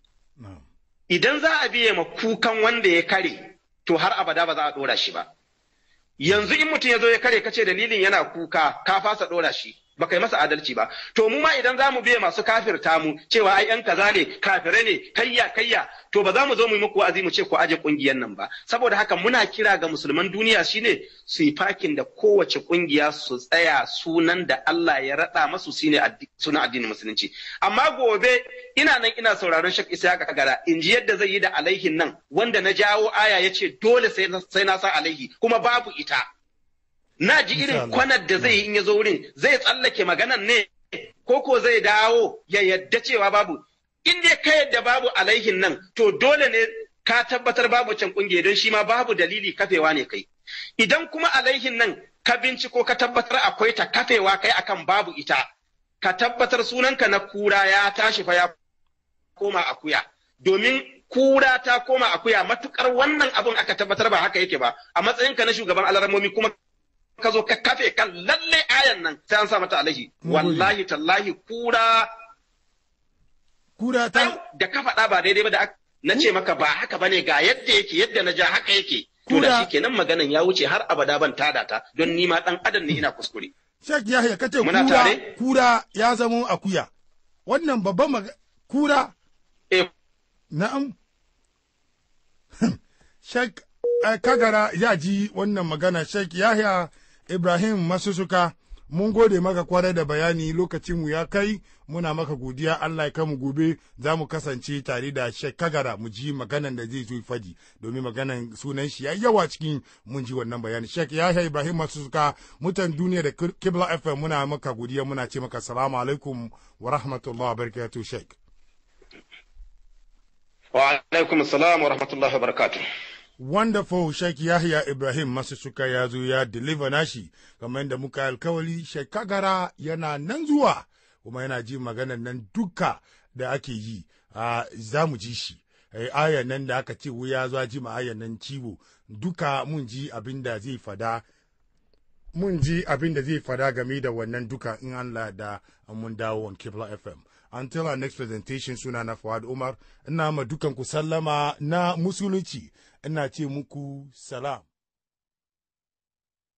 idan za a biye ma kukan wanda ya kare to har abada ba za a ɗora shi ba yanzu in mutum ya zo ya kare kace dalilin yana kuka ka fasa ɗora shi ba kai masa adalci ba to mu ma idan za mu biye masu kafirta mu cewa ai yan kaza ne kafire ne kayya kayya to ba za mu zo mu yi muku wa'azi mu ce ku aje kungiyar nan ba saboda haka muna kira ga musulman duniya shine su yi fakin da kowace kungiya su tsaya sunan da Allah ya rada masu shine sunan addinin musulunci amma gobe ina nan ina sauraron Sheikh Isa Kagara in ji yadda zai yi da alaihin nan wanda na jawo aya yace dole sai sai na sa alaihi kuma babu ita na ji irin kwanar da zai yi in ya zo wurin zai tsallake maganan ne ko ko zai dawo ya yadda cewa babu in dai ka yadda babu alaihin nan to dole ne ka tabbatar babu can kungiya don shi ma babu dalili kafewa ne kai idan kuma alaihin nan ka binciko ka tabbatar akwai ta kafewa kai akan babu ita ka tabbatar sunanka na kura ya tashi fa ya koma akuya domin kura ta koma akuya matukar wannan abun aka tabbatar ba haka yake ba a matsayinka na shugaban alarmomi kuma ka zo ka kafe kan lalle ayan nan sai an sa mata alaihi wallahi tallahi kura kura ta da ka faɗa ba daidai ba da na ce maka ba haka bane ga yadda yake yadda na ja haka yake to da shi kenan maganan ya wuce har abada ban tada ta don ni ma dan adam ne ina kuskure Sheikh Yahya kace kura kura ya zama akuya wannan babban kura eh na'am Sheikh Kagara ya ji wannan magana Sheikh Yahya Ibrahim Masusuka mun gode maka kwarai da bayani lokacin mu ya kai muna maka godiya Allah ya kamu gobe za mu kasance tare da Sheikh Kagara mu ji maganan da zai zo fadi domin maganan sunan shi ya yawa cikin mun ji wannan bayani Sheikh Yahya Ibrahim Masusuka mutan duniya da Kibla FM muna maka godiya muna ce maka salamu alaikum wa rahmatullahi wa barakatuh Sheikh wa alaikum salam wa rahmatullahi wa barakatuh wonderful Sheikh Yahya Ibrahim masu suka ya zo ya deliver nashi kamar yadda muka alkawali Sheikh Kagara yana nan zuwa kuma yana ji maganar nan duka da ake yi a za mu ji shi ayan nan da aka ce wuya zuwa ji ma ayan nan ciwo duka mun ji abin da zai fada mun ji abin da zai fada game da wannan duka in Allah da mun dawo on Kibla FM until our next presentation suna na Fuad Umar ina ma dukan ku sallama na musulunci ina ce muku salam